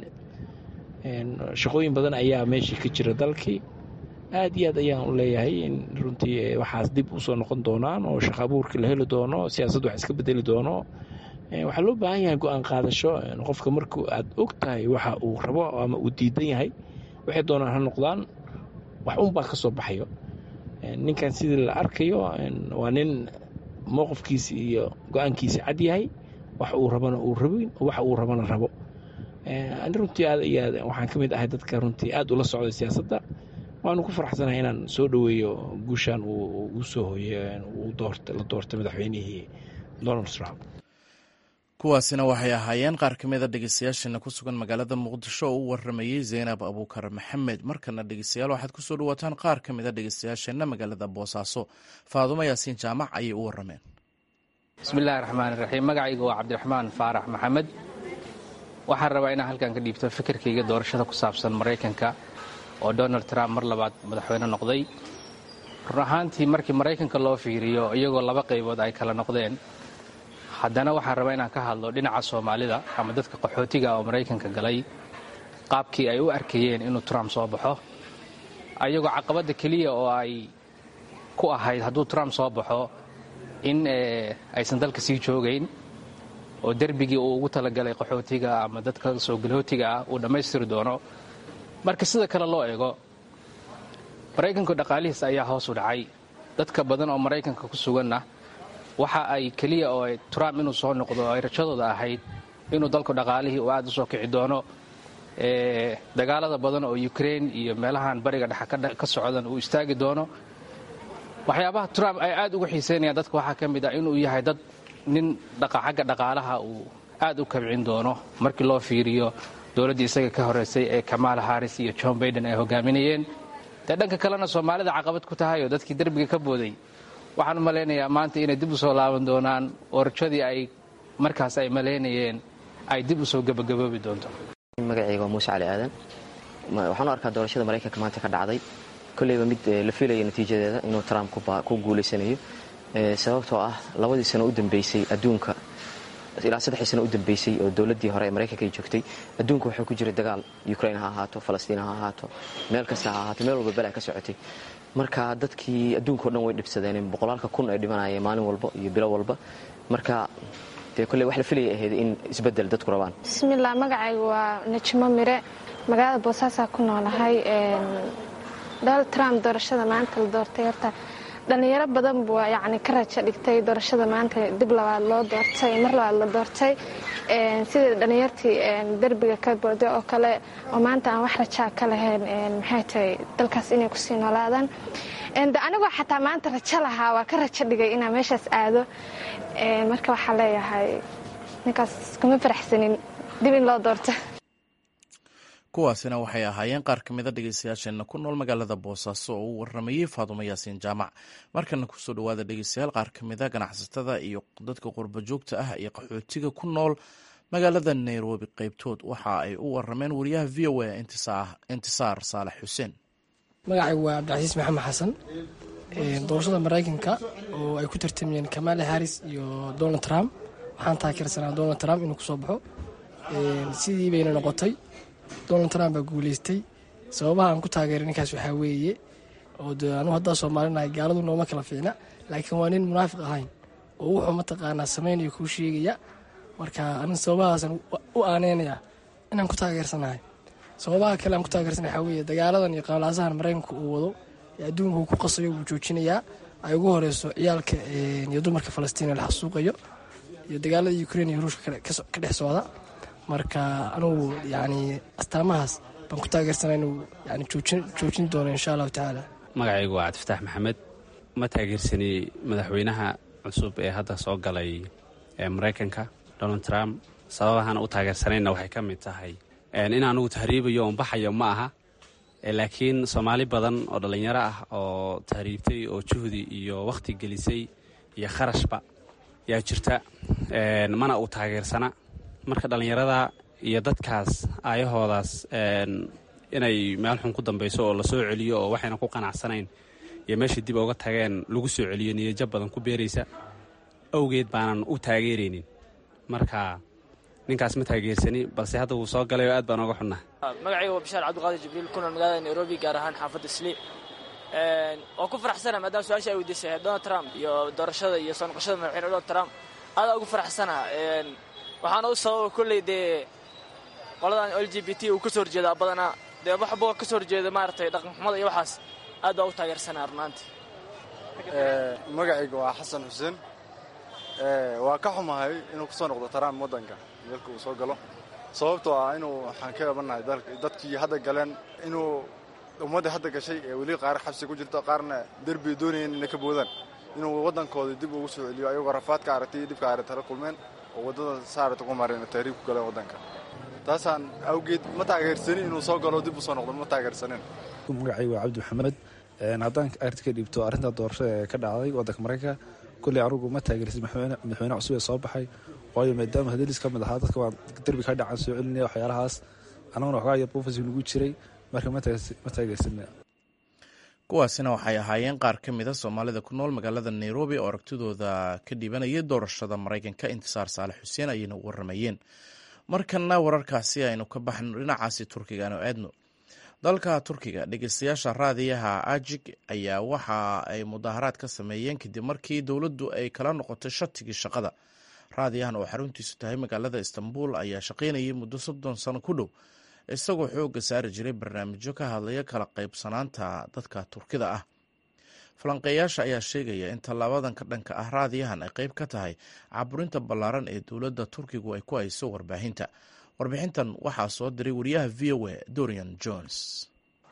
shaqooyin badan ayaa meeshii ka jira dalkii aada iyo aad ayaan u leeyahay in runtii waxaas dib usoo noqon doonaan oo shaqo abuurka la heli doono siyaasadda wax iska bedeli doono waxaa loo baahan yahay go-aan qaadasho qofka marku aad og tahay waxa uu rabo ama uu diidan yahay waxay doonaan ha noqdaan wax unbaa ka soo baxayo ninkan sidii la arkayo waa nin mowqifkiisi iyo go-aankiisi cad yahay wax uu rabana uu rabin waxa uu rabana rabo ani runtii aad iyo aad waxaan ka mid ahay dadka runtii aada ula socday siyaasadda waanu ku faraxsanahay inaan soo dhoweeyo guushan uu u soo hoyey la doortay madaxweynihii donald trump kuwaasina waxay ahaayeen qaar ka mida dhegeystayaasheena ku sugan magaalada muqdisho oo u waramayey zaynab abuukar maxamed markana dhegeystayaal waxaad kusoo dhawaataan qaar ka mida dhegeystayaasheenna magaalada boosaaso faadumo yaasiin jaamac ayay u warameen bismillahi raxmaan iraxiim magacayga waa cabdiraxmaan faarax maxamed waxaan rabaa inaan halkan ka dhiibto fikirkayga doorashada ku saabsan maraykanka oo donald trump mar labaad madaxweyne noqday run ahaantii markii maraykanka loo fiiriyo iyagoo laba qaybood ay kala noqdeen haddana waxaan rabaa inaan ka hadlo dhinaca soomaalida ama dadka qaxootiga oo maraykanka galay qaabkii ay u arkayeen inuu trump soo baxo ayagoo caqabadda keliya oo ay ku ahayd hadduu trump soo baxo in aysan dalka sii joogayn oo derbigii uu ugu talagalay qaxootiga ama dadka soo galootiga ah uu dhammaystiri doono marka sida kale loo eego maraykanku dhaqaalihiis ayaa hoos u dhacay dadka badan oo maraykanka ku suganna waxa ay keliya oo trump inuu soo noqdo ay rajadooda ahayd inuu dalku dhaqaalihii uu aad u soo kici doono dagaalada badan oo ukraine iyo meelahan bariga dhexe ka socdan uu istaagi doono waxyaabaha trump ay aad uga xiiseynayaan dadka waxaa ka mid ah inuu yahay dad nin xagga dhaqaalaha uu aad u kabcin doono markii loo fiiriyo dowladdii isaga ka horeysay ee kamaala haris iyo john baiden ay hogaaminayeen dee dhanka kalena soomaalida caqabad ku tahay oo dadkii derbiga ka booday waxaan u malaynayaa maanta inay dib u soo laaban doonaan oo rajadii ay markaas ay malaynayeen ay dib u soo gebagaboobi doonto magacayga waa muuse cali aadan waxaan u arkaa doorashada maraykanka maanta ka dhacday kolleyba mid la fiilaya natiijadeeda inuu trump ku guulaysanayo sababtoo ah labadii sano u dambeysay adduunka ilaa saddexdii sano u dambeysay oo dowladdii hore ee maraykanka ay joogtay adduunka waxaa ku jira dagaal ukraine ha ahaato falastiin ha ahaato meel kasta ha ahaato meel walba bela ka socotay marka dadkii adduunka o dhan way dhibsadeen boqolaalka kun ay dhimanayeen maalin walba iyo bilo walba marka dee kolley wax la filaya ahayd in isbeddel dadku rabaan bismillaah magacaygu waa najmo mire magaalada boosaasaa ku noolahay donald trump doorashada maanta la doortay horta dhalinyaro badan buu yacni ka rajo dhigtay doorashada maanta dib labaad loo doortay mar labaad la doortay sidii dhalinyartii derbiga ka booday oo kale oo maanta aan wax rajaa ka lahayn maxay tahay dalkaas inay kusii noolaadaan anigoo xataa maanta rajo lahaa waa ka rajo dhigay inaan meeshaas aado marka waxaa leeyahay ninkaas kuma faraxsanin dib in loo doorto kuwaasina waxay ahaayeen qaar ka mida dhegeystayaasheenna ku nool magaalada boosaaso oo u waramayey faadumo yaasiin jaamac markana kusoo dhawaada dhegeystayaal qaar ka mida ganacsatada iyo dadka qurba joogta ah iyo qaxootiga ku nool magaalada nairobi qeybtood waxa ay u warameen wariyaha v o a intisaar saalax xuseen magacaygu waa cabdicasiis maxamed xasan doorashada maraykanka oo ay ku tartamiyeen kamaala haris iyo donald trump waxaan taageersanaa donald trump inuu kusoo baxo sidii bayna noqotay donald trump baa guuleystay sababaha aan ku taageeray ninkaas waxaa weeye oo de anugu haddaa soomaalinahay gaaladu nooma kala fiicna laakiin waa nin munaafiq ahayn oo wuxuu mataqaanaa samaynayo kuu sheegaya marka anin sababahaasan u aaneynaya inaan ku taageersanahay sababaha kale aan ku taageersanay waxaa weeye dagaaladan iyo qabalaasahan maraykanka uu wado ee adduunka uu ku qasayo wuu joojinayaa ay ugu horeyso ciyaalka iyo dumarka falastiin la xasuuqayo iyo dagaalada ukrain iyo ruushka ka dhex socda marka anugu yani astaamahaas baan ku taageersanaa inuu yani joojin doono insha allahu tacaala magacaygu waa cabdifataax maxamed ma taageersani madaxweynaha cusub ee hadda soo galay ee maraykanka donald trump sababahaan u taageersanayna waxay ka mid tahay in anugu tahriibayo oon baxayo ma aha laakiin soomaali badan oo dhallinyaro ah oo tahriibtay oo juhdi iyo wakhti gelisay iyo kharashba yaa jirta mana uu taageersana marka dhallinyarada iyo dadkaas aayahoodaas inay meel xun ku dambayso oo la soo celiyo oo waxayna ku qanacsanayn iyo meeshay dib uga tageen lagu soo celiyo niyajab badan ku beeraysa awgeed baanan u taageeraynin marka ninkaas ma taageersani balse hadda wuu soo galay oo aad baan oga xunnaa magacayga waa bishaar cabdiqaadir jibriil kuna magaalada nairobi gaar ahaan xaafadda sli waa ku faraxsana maadaama su-aasha ay weydiisay donald trump iyo doorashada iyo soo noqoshada madaxweyne donald trump aadaa ugu faraxsana waxaana u sababa kolley dee qoladan l g b t uu ka soo horjeedaa badanaa dee waxba ka soo horjeeda maaragtay dhaqanxumada iyo waxaas aad baa u taageersanaa runaantii magacayga waa xasan xuseen waa ka xumahay inuu ku soo noqdo trump waddanka dalka uu soo galo sababtoo ah inuu waxaan ka eebanahay dadkii hadda galeen inuu ummadda hadda gashay ee weli qaar xabsi ku jirto qaarna derbi doonayeen inay ka boodaan inuu waddankooda dib ugu soo celiyo ayagoo rafaadka aragtay dibka aragta la kulmeen oo waddada saarata ku mareen tahriib ku galeen waddanka taasaan awgeed ma taageersanin inuu soo galo dib u soo noqdo ma taageersanin magacay waa cabdi maxamed haddaan arrinta ka dhiibto arrinta doorashada ee ka dhacday waddanka maraykanka kolley anugu ma taageersin madaxweyne cusub ee soo baxay waayo maadaama hadalis ka mid ahaa dadka waa derbi ka dhacan soo celinaya waxyaalahaas annaguna waxoogaa yar bufasi nagu jiray marka ma taageersina kuwaasina waxay ahaayeen qaar ka mida soomaalida ku nool magaalada nairobi oo aragtidooda ka dhibanayay doorashada maraykanka intisaar saalax xuseen ayayna u waramayeen markana wararkaasi aynu ka baxno dhinacaasi turkiga aanu aadno dalka turkiga dhegeystayaasha raadiyaha ajig ayaa waxa ay mudaaharaad ka sameeyeen kadib markii dowladdu ay kala noqotay shatigii shaqada raadiyahan oo xaruntiisu tahay magaalada istanbul ayaa shaqaynayay muddo soddon sano ku dhow isagoo xoogga saari jiray barnaamijyo ka hadlaya kala qaybsanaanta dadka turkida ah falanqeeyaasha ayaa sheegaya in tallaabadan ka dhanka ah raadiyahan ay qayb ka tahay caburinta ballaaran ee dowladda turkigu ay ku hayso warbaahinta warbixintan waxaa soo diray wariyaha v o a dorian jones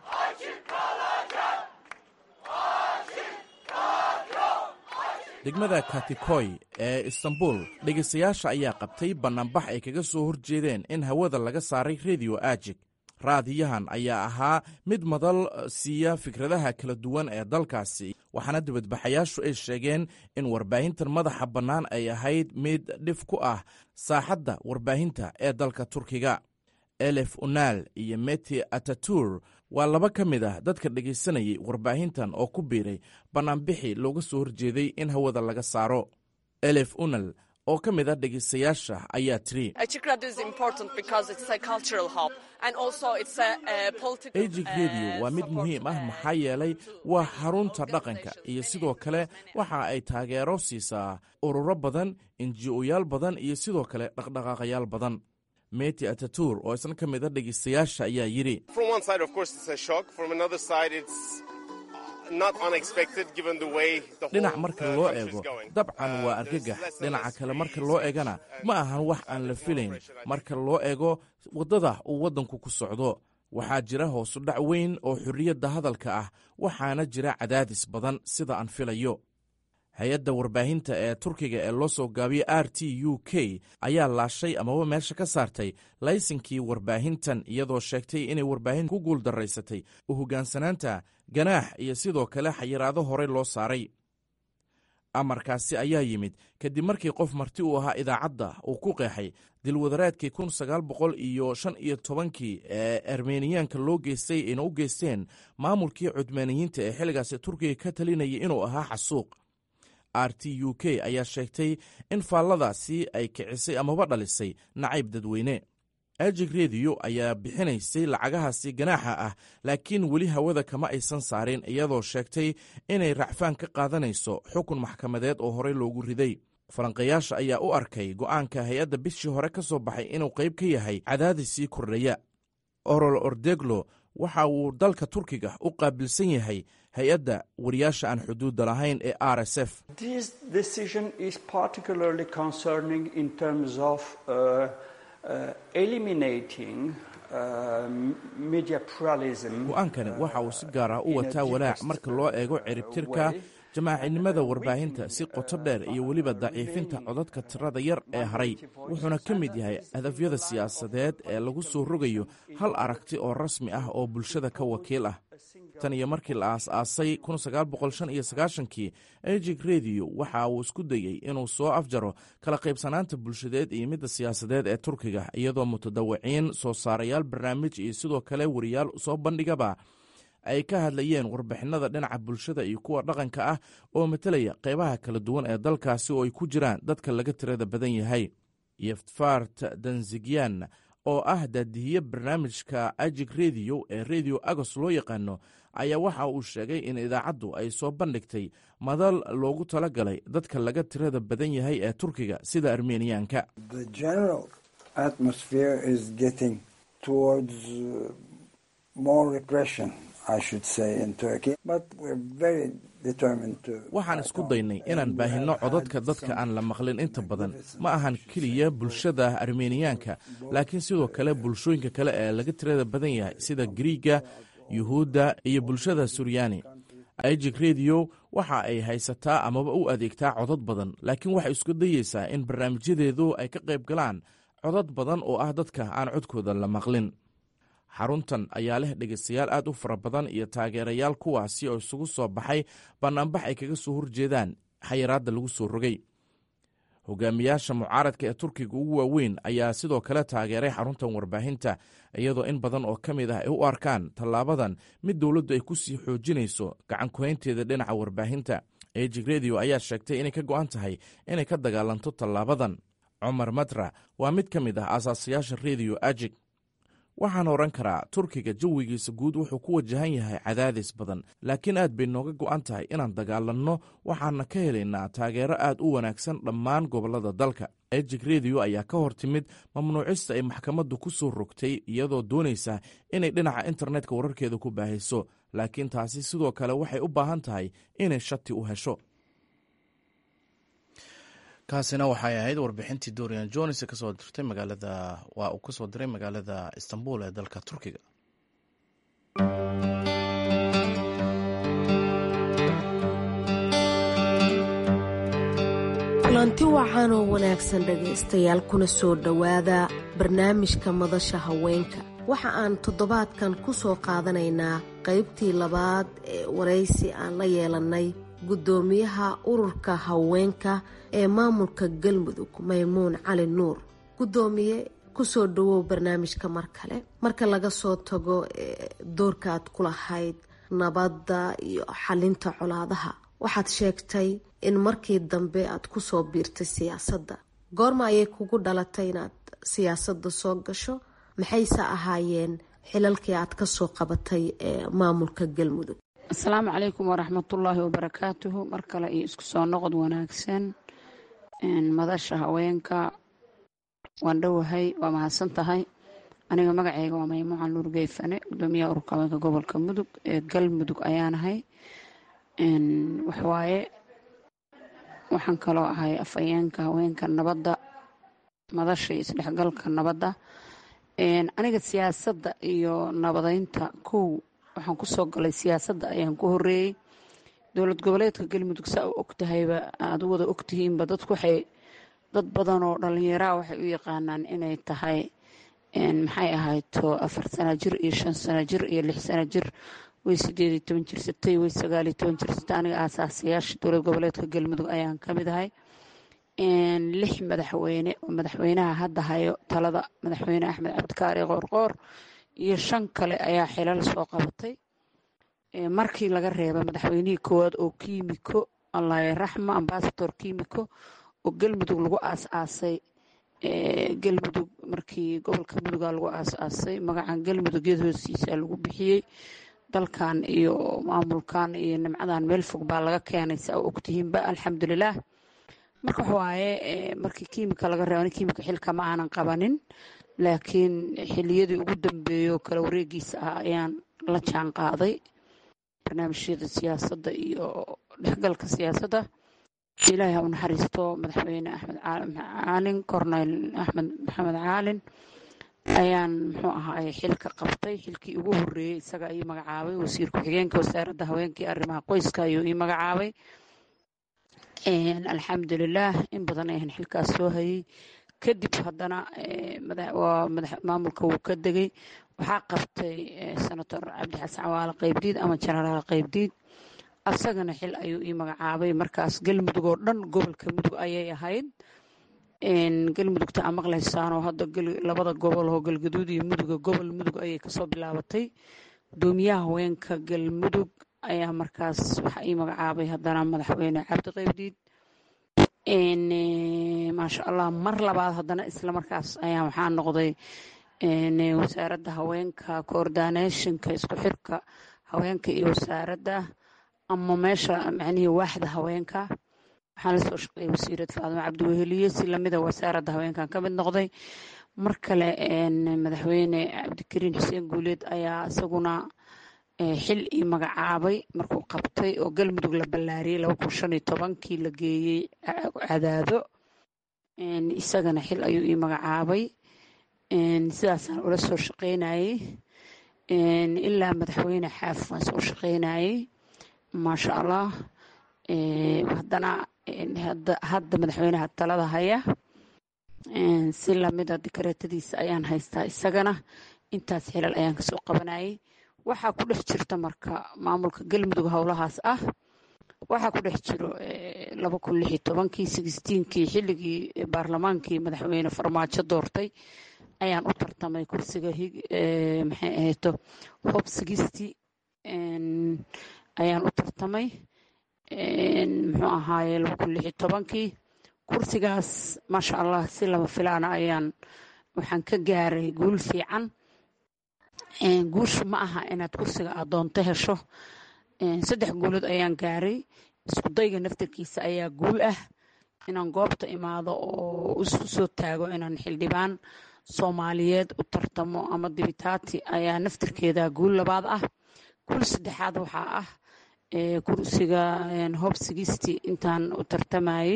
degmada katikoy ee istanbul dhegeystayaasha ayaa qabtay bannaanbax ay kaga soo horjeedeen in hawada laga saaray rediyo ajig raadiyahan ayaa ahaa mid madal siiya fikradaha kala duwan ee dalkaasi waxaana dibadbaxayaashu ay sheegeen in warbaahintan madaxa bannaan ay ahayd mid dhif ku ah saaxadda warbaahinta ee dalka turkiga elef unaal iyo meti atatur waa laba ka mid ah dadka dhegaysanayay warbaahintan oo ku biiray bannaanbixi looga soo horjeeday in hawada laga saaro elef unal oo ka mid ah dhegaystayaasha ayaa tiri ejig rediyo waa mid muhiim ah maxaa yeelay waa xarunta dhaqanka iyo sidoo kale waxa ay taageero siisaa ururo badan inji-oyaal badan iyo sidoo kale dhaqdhaqaaqayaal badan meti atatur oo isna ka mid a dhegaystayaasha ayaa yidhi dhinac marka loo eego dabcan waa argagax dhinaca kale marka loo eegana ma ahan wax aan la filayn marka loo eego waddada uu waddanku ku socdo waxaa jira hoosu dhac weyn oo xorriyadda hadalka ah waxaana jira cadaadis badan sida aan filayo hay-adda warbaahinta ee turkiga ee loo soo gaabiyey r t u k ayaa laashay amaba meesha ka saartay laysinkii warbaahintan iyadoo sheegtay inay warbaahin ku guul daraysatay u hoggaansanaanta ganaax iyo sidoo kale xayiraado horey loo saaray amarkaasi ayaa yimid kadib markii qof marti u ahaa idaacadda uu ku qeexay dilwadareedkii kun sagaal boqol iyo shan iyo tobankii ee armeniyaanka loo geystay ayna u geysteen maamulkii cudmaaniyiinta ee xilligaasi turkiga ka talinayay inuu ahaa xasuuq r t u k ayaa sheegtay in faalladaasi ay kicisay amaba dhalisay nacayb dadweyne ajig rediyo ayaa bixinaysay lacagahaasi ganaaxa ah laakiin weli hawada kama aysan saarin iyadoo sheegtay inay racfaan ka qaadanayso xukun maxkamadeed oo horey loogu riday falanqayaasha ayaa u arkay go'aanka hay-adda bishii hore ka soo baxay inuu qayb ka yahay cadaadis sii kordhaya orol ordeglo waxa uu dalka turkiga u qaabilsan yahay hay-adda wariyaasha aan xuduudda lahayn ee r s f go-aankani waxa uu si gaar ah u wataa walaac marka loo eego ciribtirka jamaacinimada warbaahinta si qoto dheer iyo weliba daciifinta codadka tirada yar ee haray wuxuuna ka mid yahay hadafyada siyaasadeed ee lagu soo rogayo hal aragti oo rasmi ah oo bulshada ka wakiil ah tan iyo markii la aas-aasay kii ejig rediyo waxa uu isku dayey inuu soo afjaro kala qaybsanaanta bulshadeed iyo midda siyaasadeed ee turkiga iyadoo mutadawiciin soo saarayaal barnaamij iyo sidoo kale wariyaal soo bandhigaba ay ka hadlayeen warbixinada dhinaca bulshada iyo kuwa dhaqanka ah oo matelaya qeybaha kala duwan ee dalkaasi oo ay ku jiraan dadka laga tirada badan yahay yeftfart danzigyan oo ah daadihiye barnaamijka ajig rediyo ee rediyo agos loo yaqaano ayaa waxa uu sheegay in idaacaddu ay soo bandhigtay madal loogu tala galay dadka laga tirada badan yahay ee turkiga sida armeniyaanka waxaan isku daynay inaan baahinno codadka dadka aan la maqlin inta badan ma ahan keliya bulshada armeniyaanka laakiin sidoo kale bulshooyinka kale ee laga tirada badan yahay sida griiga yuhuudda iyo bulshada suryaani ijik rediyo waxa ay haysataa amaba u adeegtaa codad badan laakiin waxay isku dayeysaa in barnaamijyadeedu ay ka qayb galaan codad badan oo ah dadka aan codkooda la maqlin xaruntan ayaa leh dhegaystayaal aad u fara badan iyo taageerayaal kuwaasi oo isugu soo baxay bannaanbax ay kaga soo horjeedaan xayiraadda lagu soo rogay hogaamiyaasha mucaaradka ee turkiga ugu waaweyn ayaa sidoo kale taageeray xaruntan warbaahinta iyadoo in badan oo ka mid ah ay u arkaan tallaabadan mid dowladdu ay ku sii xoojinayso gacan kuhaynteeda dhinaca warbaahinta ejig rediyo ayaa sheegtay inay ka go'an tahay inay ka dagaalanto tallaabadan cumar matra waa mid ka mid ah aasaasayaasha rediyo ajig waxaan oran karaa turkiga jawigiisa guud wuxuu ku wajahan yahay cadaadis badan laakiin aad bay nooga go'an tahay inaan dagaalanno waxaana ka helaynaa taageero aad u wanaagsan dhammaan gobollada dalka ejig rediyo ayaa ka hor timid mamnuucista ay maxkamaddu ku soo rogtay iyadoo doonaysa inay dhinaca internetka wararkeeda ku baahayso laakiin taasi sidoo kale waxay u baahan tahay inay shati u hesho kaasina waxay ahayd warbixintii dorian jones kasoo dirtay magaalada waa uu kasoo diray magaalada istanbul ee dalka turkiga kulanti wacan oo wanaagsan dhegaystayaal kuna soo dhowaada barnaamijka madasha haweenka waxa aan toddobaadkan ku soo qaadanaynaa qaybtii labaad ee waraysi aan la yeelannay guddoomiyaha ururka haweenka ee maamulka galmudug maymuun cali nuur guddoomiye kusoo dhawow barnaamijka mar kale marka laga soo tago doorka aad ku lahayd nabadda iyo xalinta colaadaha waxaad sheegtay in markii dambe aad kusoo biirtay siyaasadda goorma ayay kugu dhalatay inaad siyaasadda soo gasho maxayse ahaayeen xilalkii aad kasoo qabatay ee maamulka galmudug asalaamu calaykum waraxmatullaahi wabarakaatuhu mar kale iyo isku soo noqod wanaagsan madasha haweenka waan dhowahay waa mahadsan tahay aniga magaceyga waa maymuucan nuur geyfane gudoomiyaha ururka haweenka gobolka mudug ee galmudug ayaanahay waxwaaye waxaan kaloo ahay afhayeenka haweenka nabadda madasha iyo isdhexgalka nabadda aniga siyaasadda iyo nabadeynta kow waxaan kusoo galay siyaasadda ayaan ku horeeyey dowlad goboleedka galmudug saa u ogtahayba aad u wada ogtihiinba dadku waxay dad badan oo dhallinyaraha waxay u yaqaanaan inay tahay maxay ahayto afar sana jir iyo shan sana jir iyo lix sana jir way sideed iyo toban jirsatay way sagaal iyo toban jirsatay aniga aasaasayaasha dowlad goboleedka galmudug ayaan ka mid ahay lix madaxweyne oo madaxweynaha hadda hayo talada madaxweyne axmed cabdikaari qoorqoor iyo shan kale ayaa xilal soo qabatay markii laga reeba madaxweynihii koowaad oo kiimiko allahi raxma ambasador kiimiko oo galmudug lagu aas-aasay galmudug markii gobolka muduga lagu aas-aasay magacan galmudug yad hoosiisa lagu bixiyey dalkan iyo maamulkan iyo nimcadan meel fog baa laga keenay saa u ogtihiinba alxamdulilaah marka waxawaaye markii kiimika laga reeba kiimika xilka ma aanan qabanin laakiin xiliyadii ugu dambeeyo kala wareegiisa ah ayaan la jaan qaaday barnaamijyada siyaasadda iyo dhexgalka siyaasadda ilaahay ha u naxariisto madaxweyne axmed caalin corneyl axmed maxamed caalin ayaan muxuu ahaay xilka qabtay xilkii ugu horeeyey isaga ii magacaabay wasiir ku-xigeenka wasaaradda haweenka iyo arrimaha qoyska ayuu ii magacaabay alxamdulilaah in badan ayaan xilkaas soo hayay kadib haddana maamulka wuu ka degay waxaa qabtay senator cabdixasan cawaale qaybdiid ama jenaraal qaybdiid asagana xil ayuu ii magacaabay markaas galmudug oo dhan gobolka mudug ayay ahayd galmudugta aa maqlaysaanoo hadda labada gobol oo galgaduud iyo muduga gobol mudug ayay kasoo bilaabatay gudoomiyaha haweenka galmudug ayaa markaas waxaa ii magacaabay haddana madaxweyne cabdi qaybdiid maasha allah mar labaad haddana isla markaas ayaa waxaa noqday wasaaradda haweenka coordinationka isku xirka haweenka iyo wasaaradda ama meesha macnihii waaxda haweenka waxaan la soo shaqeeyay wasiirad faadimo cabdiweheliye si lamida wasaaradda haweenkan ka mid noqday mar kale madaxweyne cabdikariin xuseen guuleed ayaa isaguna xil ii magacaabay markuu qabtay oo galmudug la ballaariyey laba kun shan iyo tobankii la geeyey cadaado isagana xil ayuu ii magacaabay sidaasaan ula soo shaqeynayay ilaa madaxweyne xaaf waan soo shaqeynayay maasha allah haddana hadda madaxweynaha talada haya si lamida dikareetadiisa ayaan haystaa isagana intaas xilal ayaan kasoo qabanayay waxaa ku dhex jirta marka maamulka galmudug howlahaas ah waxaa ku dhex jiro laba kun lix iyo tobankii sixteenkii xilligii baarlamaankii madaxweyne farmaajo doortay ayaan u tartamay kursiga maxay ahayto hob sixty ayaan u tartamay muxuu ahaaye laba kun lix iyo tobankii kursigaas maasha allah si lama filaana ayaan waxaan ka gaaray guul fiican guushu ma aha inaad kursiga aad doonto hesho saddex guulood ayaan gaaray isku dayga naftarkiisa ayaa guul ah inaan goobta imaado oo isku soo taago inaan xildhibaan soomaaliyeed u tartamo ama dibitaati ayaa naftarkeeda guul labaad ah guul saddexaad waxaa ah kursiga hob sigisti intaan u tartamayey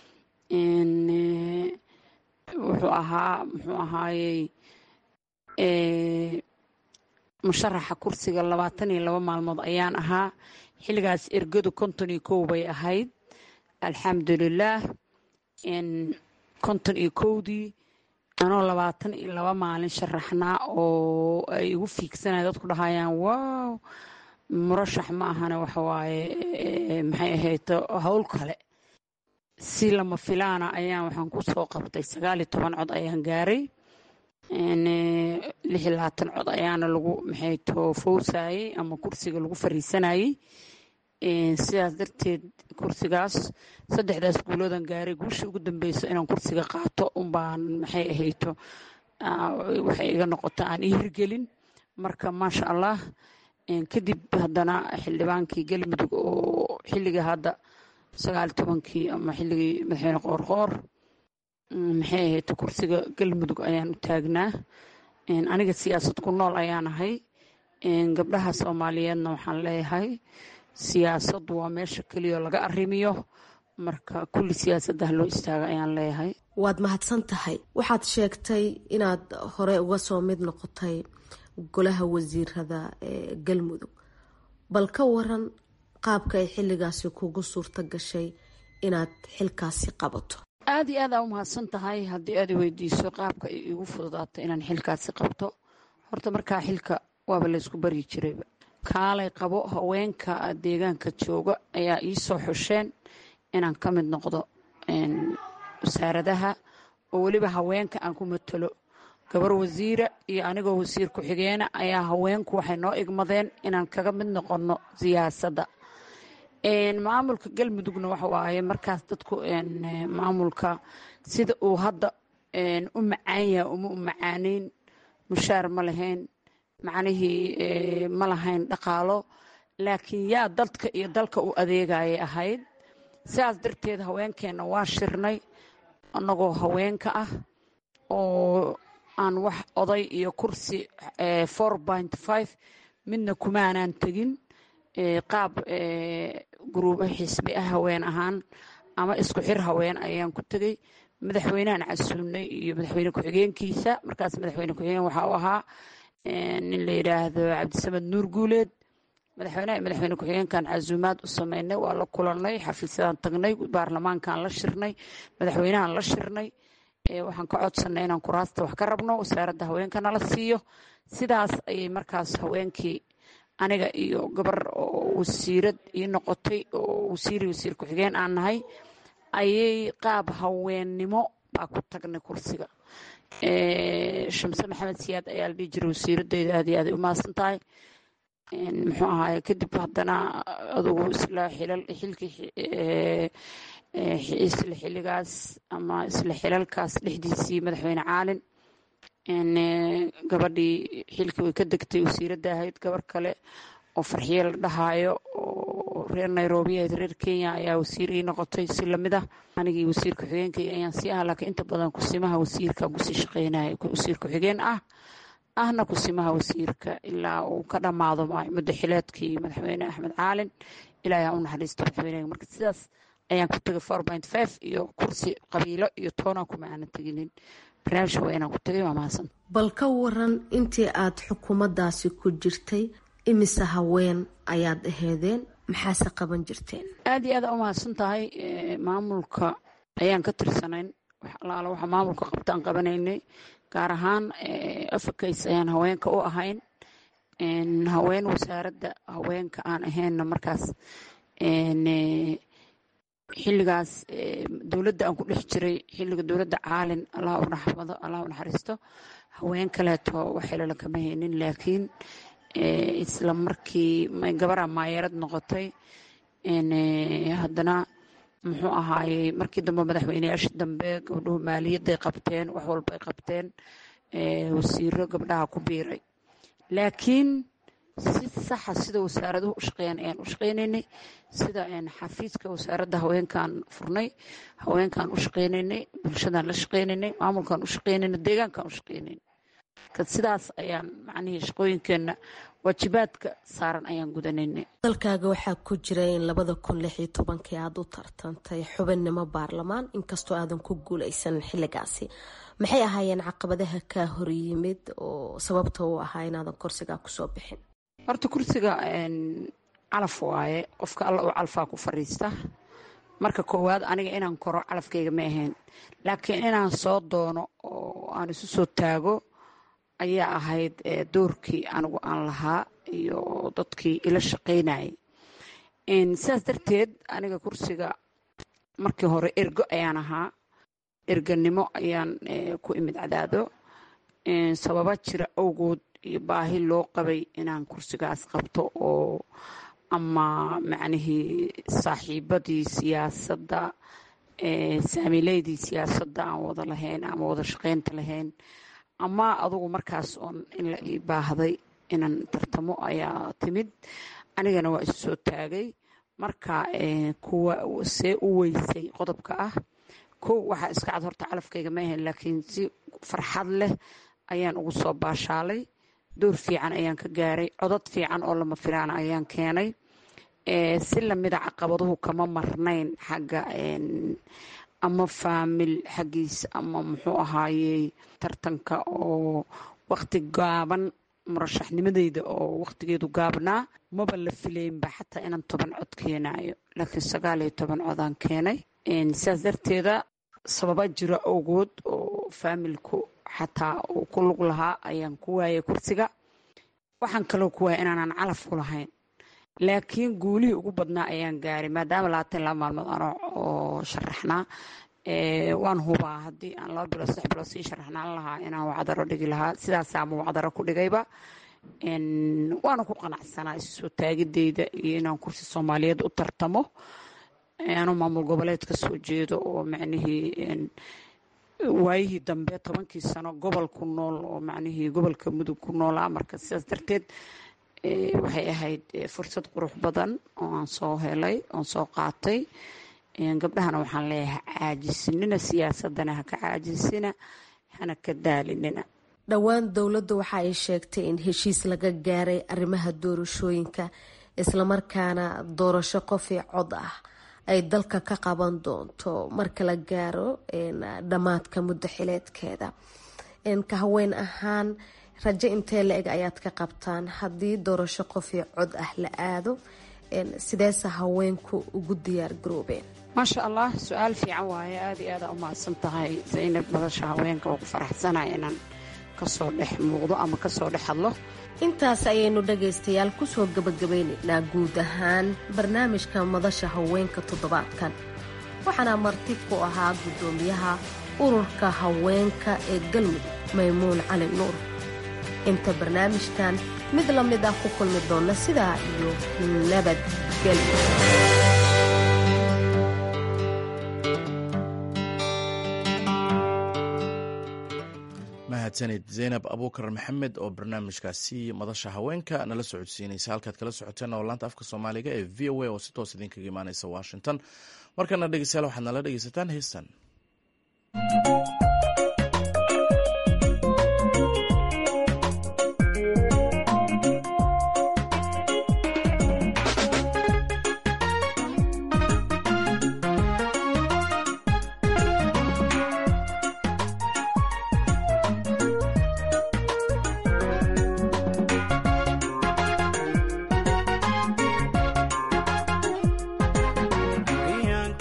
wuxuu ahaa muxuu ahaayey musharaxa kursiga labaatan iyo laba maalmood ayaan ahaa xilligaas ergadu konton iyo kow bay ahayd alxamdulilaah konton iyo kowdii anoo labaatan iyo laba maalin sharaxnaa oo ay igu fiigsanaya dadku dhahayaan wow murashax ma ahana waxawaaye maxay ahayd howl kale si lama filaana ayaan waxaan ku soo qabtay sagaal iyo toban cod ayaan gaaray lix iyo labaatan cod ayaana lagu maxay too fowsayey ama kursiga lagu fariisanayey sidaas darteed kursigaas saddexdaas guuloodan gaaray guushii ugu dambeyso inaan kursiga qaato unbaan maxay ahayto waxay iga noqota aan ii hirgelin marka maasha allah kadib haddana xildhibaankii galmudug oo xilliga hadda sagaal tobankii ama xilligii madaxweyne qoorqoor maxay ahayd kursiga galmudug ayaan u taagnaa aniga siyaasad ku nool ayaan ahay gabdhaha soomaaliyeedna waxaan leeyahay siyaasaddu waa meesha keliya laga arrimiyo marka kulli siyaasadda loo istaaga ayaan leeyahay waad mahadsan tahay waxaad sheegtay inaad hore uga soo mid noqotay golaha wasiirada ee galmudug bal ka waran qaabka ay xilligaasi kugu suurto gashay inaad xilkaasi qabato aada iyo aad aa u mahadsan tahay haddii aad i weydiiso qaabka ay igu fududaato inaan xilkaasi qabto horta markaa xilka waaba laysku baryi jirayba kaalay qabo haweenka deegaanka jooga ayaa ii soo xusheen inaan ka mid noqdo wasaaradaha oo weliba haweenka aan ku matalo gabar wasiira iyo anigoo wasiir ku-xigeena ayaa haweenku waxay noo igmadeen inaan kaga mid noqonno siyaasadda maamulka galmudugna waxa waaye markaas dadku maamulka sida uu hadda u macaan yaha uma u macaaneyn mushaar ma lahayn macnihii ma lahayn dhaqaalo laakiin yaa dadka iyo dalka u adeegayay ahayd sidaas darteed haweenkeenna waa shirnay annagoo haweenka ah oo aan wax oday iyo kursi four point five midna kumaanaan tegin qaab guruubo xisbi ah haween ahaan ama isku xir haween ayaan ku tegey madaxweynehan casuumnay iyo madaxweyne ku-xigeenkiisa markaas madaxweyne ku-xigeen waxa uu ahaa nin la yidhaahdo cabdisamed nuur guuleed madaxweyneha madaxweyne ku-xigeenkan casuumaad u sameynay waa la kulanay xafiisyadaan tagnay baarlamaankaan la shirnay madaxweynahan la shirnay waxaan ka codsanay inaan kuraasta wax ka rabno wasaaradda haweenka nala siiyo sidaas ayay markaas haweenkii aniga iyo gabar oo wasiirad ii noqotay oo wasiiri wasiir ku-xigeen aan nahay ayay qaab haweennimo baa ku tagnay kursiga shamse maxamed siyaad ayaa la dhihi jiray wasiiradeyda aad iyo aad ay u mahadsan tahay muxuu ahaaye kadib haddana adugu isla xilal xilkii isla xilligaas ama isla xilalkaas dhexdiisii madaxweyne caalin gabadhii xilkii way ka degtay wasiiradda ahayd gabar kale oo farxiye la dhahaayo oo reer nairobi ahayd reer kenya ayaa wasiir ii noqotay si lamid ah anigii wasiir ku-xigeenkay ayaan sii ah laakiin inta badan kusimaha wasiirka kusii shaqeynaya wasiir ku-xigeen ah ahna kusimaha wasiirka ilaa uu ka dhammaado muddo xileedkii madaxweyne axmed caalin ilaa ayaa u naxariista madaxweyneha marka sidaas ayaan ku tegay four point five iyo kursi qabiilo iyo toona kuma aanan teginin barnaamij haweenaan ku tegay waa mahadsan bal ka waran intii aad xukuumaddaasi ku jirtay imise haween ayaad aheedeen maxaase qaban jirteen aada iyo aada u mahadsan tahay maamulka ayaan ka tirsanayn wax alaala waxa maamulka qabtaan qabanaynay gaar ahaan africays ayaan haweenka u ahayn haween wasaaradda haweenka aan ahaynna markaas xilligaas dowladda aan ku dhex jiray xilliga dowladda caalin allah u naxmado allah u naxariisto haween kaleeto waxilala kama haynin laakiin isla markii gabaraa maayarad noqotay haddana muxuu ahaayey markii dambe madaxweyneyaashii dambe gabdhuhu maaliyadday qabteen wax walbay qabteen wasiiro gabdhaha ku biiray laakiin si saxa sida wasaaraduhu u shaqeeyaan ayaan u shaqeynaynay sida xafiiska wasaaradda haweenkaan furnay haweenkaan u shaqeynaynay bulshadaan la shaqeynaynay maamulkaan u shaqeynaynay deegaankaan u shaqeynaynay sidaas ayaan macnihii shaqooyinkeenna waajibaadka saaran ayaan gudanaynay dalkaaga waxaa ku jira in labada kun lix iyo tobankii aada u tartantay xubinnimo baarlamaan inkastoo aadan ku guuleysan xilligaasi maxay ahaayeen caqabadaha kaa horyimid oo sababta u ahaa inaadan kursigaa kusoo bixin horta kursiga calaf waaye qofka alla uu calfaa ku fadhiista marka koowaad aniga inaan koro calafkayga ma ahayn laakiin inaan soo doono oo aan isu soo taago ayaa ahayd doorkii anigu aan lahaa iyo dadkii ila shaqaynayay sidaas darteed aniga kursiga markii hore ergo ayaan ahaa erganimo ayaan ku imid cadaado sababa jira awgood iyo baahi loo qabay inaan kursigaas qabto oo ama macnihii saaxiibadii siyaasadda saamileydii siyaasadda aan wada lahayn ama wada shaqaynta lahayn ama adugu markaas oon in la ii baahday inaan tartamo ayaa timid anigana waa isu soo taagay marka kuwa see u weysay qodobka ah kow waxaa iska cad horta calafkayga ma ahayn laakiin si farxad leh ayaan ugu soo baashaalay door fiican ayaan ka gaaray codad fiican oo lama filaan ayaan keenay si lamida caqabaduhu kama marnayn xagga ama faamil xaggiisa ama muxuu ahaayey tartanka oo waqti gaaban murashaxnimadeyda oo waqtigeedu gaabnaa maba la filaynba xataa inaan toban cod keenayo laakiin sagaal iyo toban codaan keenay sidaas darteeda sababa jiro awgood oo faamilku xataa uu ku lug lahaa ayaan ku waayay kursiga waxaan kaloo ku waayay inaanan calaf ku lahayn laakiin guulihii ugu badnaa ayaan gaaray maadaama labaatan laba maalmood ano oo sharaxnaa waan hubaa haddii aan laba bilood saddex bilood sii sharaxnaan lahaa inaan wacdaro dhigi lahaa sidaasaama wacdaro ku dhigayba waana ku qanacsanaa isu soo taagideyda iyo inaan kursi soomaaliyeed u tartamo anuu maamul goboleed ka soo jeedo oo macnihii waayihii dambe tobankii sano gobol ku nool oo macnihii gobolka mudug ku noolaa marka sidaas darteed waxay ahayd fursad qurux badan oo aan soo helay oon soo qaatay gabdhahana waxaan leeyahay caajisinina siyaasadana ha ka caajisina hana ka daalinina dhowaan dowladda waxa ay sheegtay in heshiis laga gaaray arrimaha doorashooyinka islamarkaana doorasho qofii cod ah ay dalka ka qaban doonto marka la gaaro dhammaadka muddo xileedkeeda ka haween ahaan rajo intee la eg ayaad ka qabtaan haddii doorasho qofii cod ah la aado sideese haweenku ugu diyaar garoobeen maasha allah su-aal fiican waaye aada iyo aada u mahadsan tahay zaynab madasha haweenka oo ku faraxsanaya inaan kasoo dhex muuqdo ama kasoo dhex hadlo intaas ayaynu dhagaystayaal kusoo gabagabaynaynaa guud ahaan barnaamijka madasha haweenka toddobaadkan waxaana marti ku ahaa guddoomiyaha ururka haweenka ee galmudug maymuun cali nuur inta barnaamijkan mid la mid ah ku kulmi doonna sidaa iyo nabadgelyo mahadsanid zaynab abuukar maxamed oo barnaamijkaasi madasha haweenka nala socodsiinaysa halkaad kala socoteen oo laanta afka soomaaliga ee v o a oo si toos idinkaga imaaneysa washington markana dhegeystayaal waxaad nala dhegeysataan heestan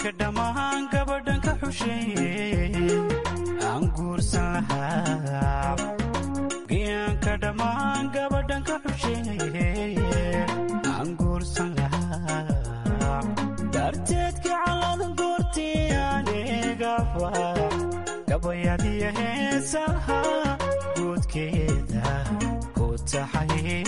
gayaanka dhammaan gabadhan ka xusheeye aan guursan lahaa gayaanka dhammaan gabadhan ka xusheeye aan guursan lahaa darteed gacaladan goortii anigaba gabayadiya heesaha guudkeeda ku taxay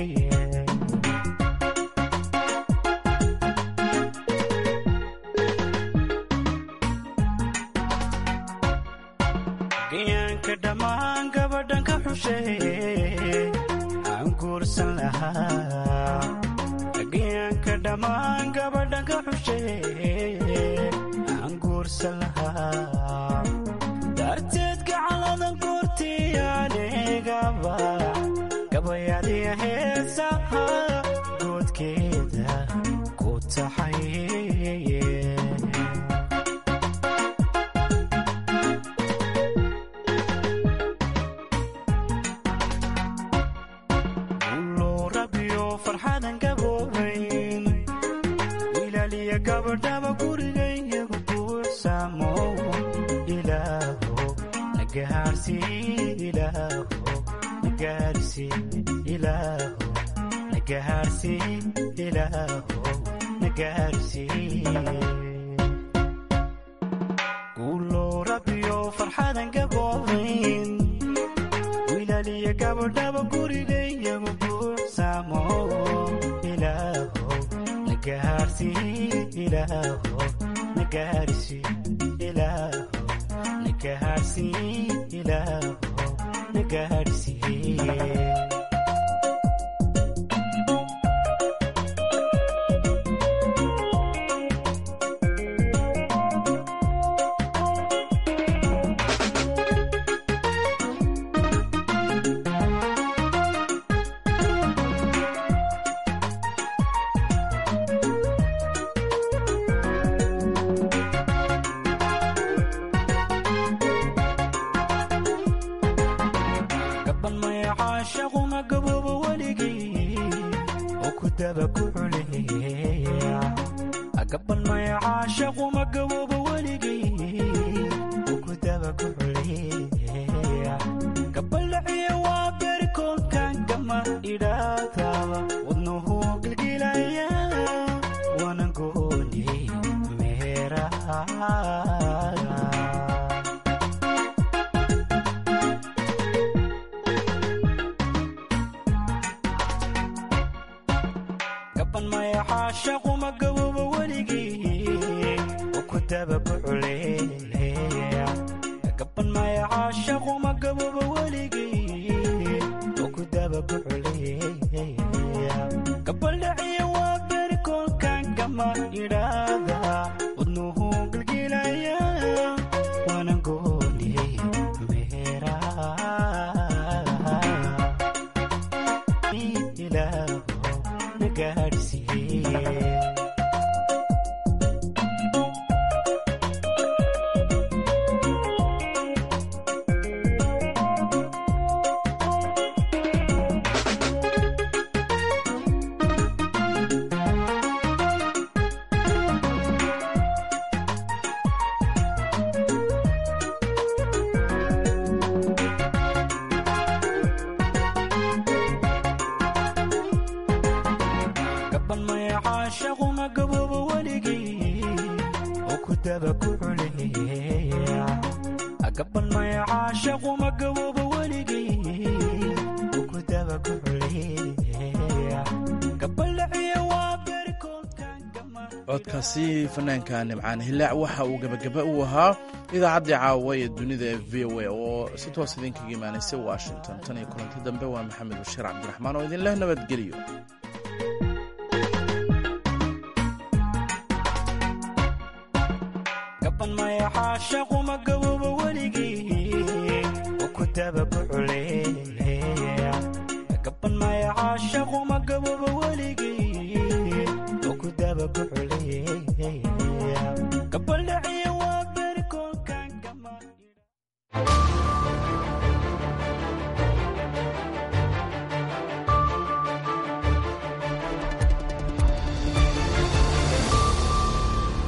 gayaanka dhammaan gabadhan ka xusheeye aan guursan lahaa gayaanka dhammaan gabadhan ka xusheeye aan guursan lahaa darteed gacaladan goortii anigaba gabayadiya heesaha goodkeeda ku taxay rabiyo farxadan gaboobayn wilaaliya gabadhaba gurigayyagu buuxsamo ilaaho nagahaarsi ilaaho nagahaarsi ilaaho nagahaarsi ilaaho nagahaarsi guulo rabiyo farxadan gaboobayn wilaaliya gabadhaba gurigayyagu buuxsamo ilaaho nagahaarsi ilaaho nagahaarsi ilaaho nagahaarsi ilaaho nagahaarsi gaban maya caashaquma gaboobo weligii oo ku daba ku xuleeya gaban maya caashaquma gaboobo weligii oo ku daba ku xuleeya gabaldhaciya waa berikoolkan gama idhaadaba wadnuhu gilgilaya wana gooni meeraha gaban maya caashaquma gaboobo weligii oo ku daba ku xuleeya gaban maya caashaquma gaboobo weligii oo ku daba ku xuleeya gabaldhaciya waa berikoolkan gama idhaada wadnuhu gilgilaya wana gooni meeraha ilaaho nagaadhsiiye gaban maya caashaquma gaboobo weligii oo ku daba ku xuleeya gaban maya caashaquma gaboobo weligii oo ku daba ku xuleeya gabaldhaciya waa berikoolkan codkaasi fanaanka nimcaan hilaac waxa uu gebagaba u ahaa idaacaddii caawa ee dunida ee v o a oo si toos idinkaga imaanaysay washington tan iyo kulanti dambe waa maxamed bashiir cabdiraxmaan oo idinleh nabadgeliyo gaban maya caashaquma gaboobo weligii oo ku daba ku xuleeya gaban maya caashaquma gaboobo weligii oo ku daba ku xuleeya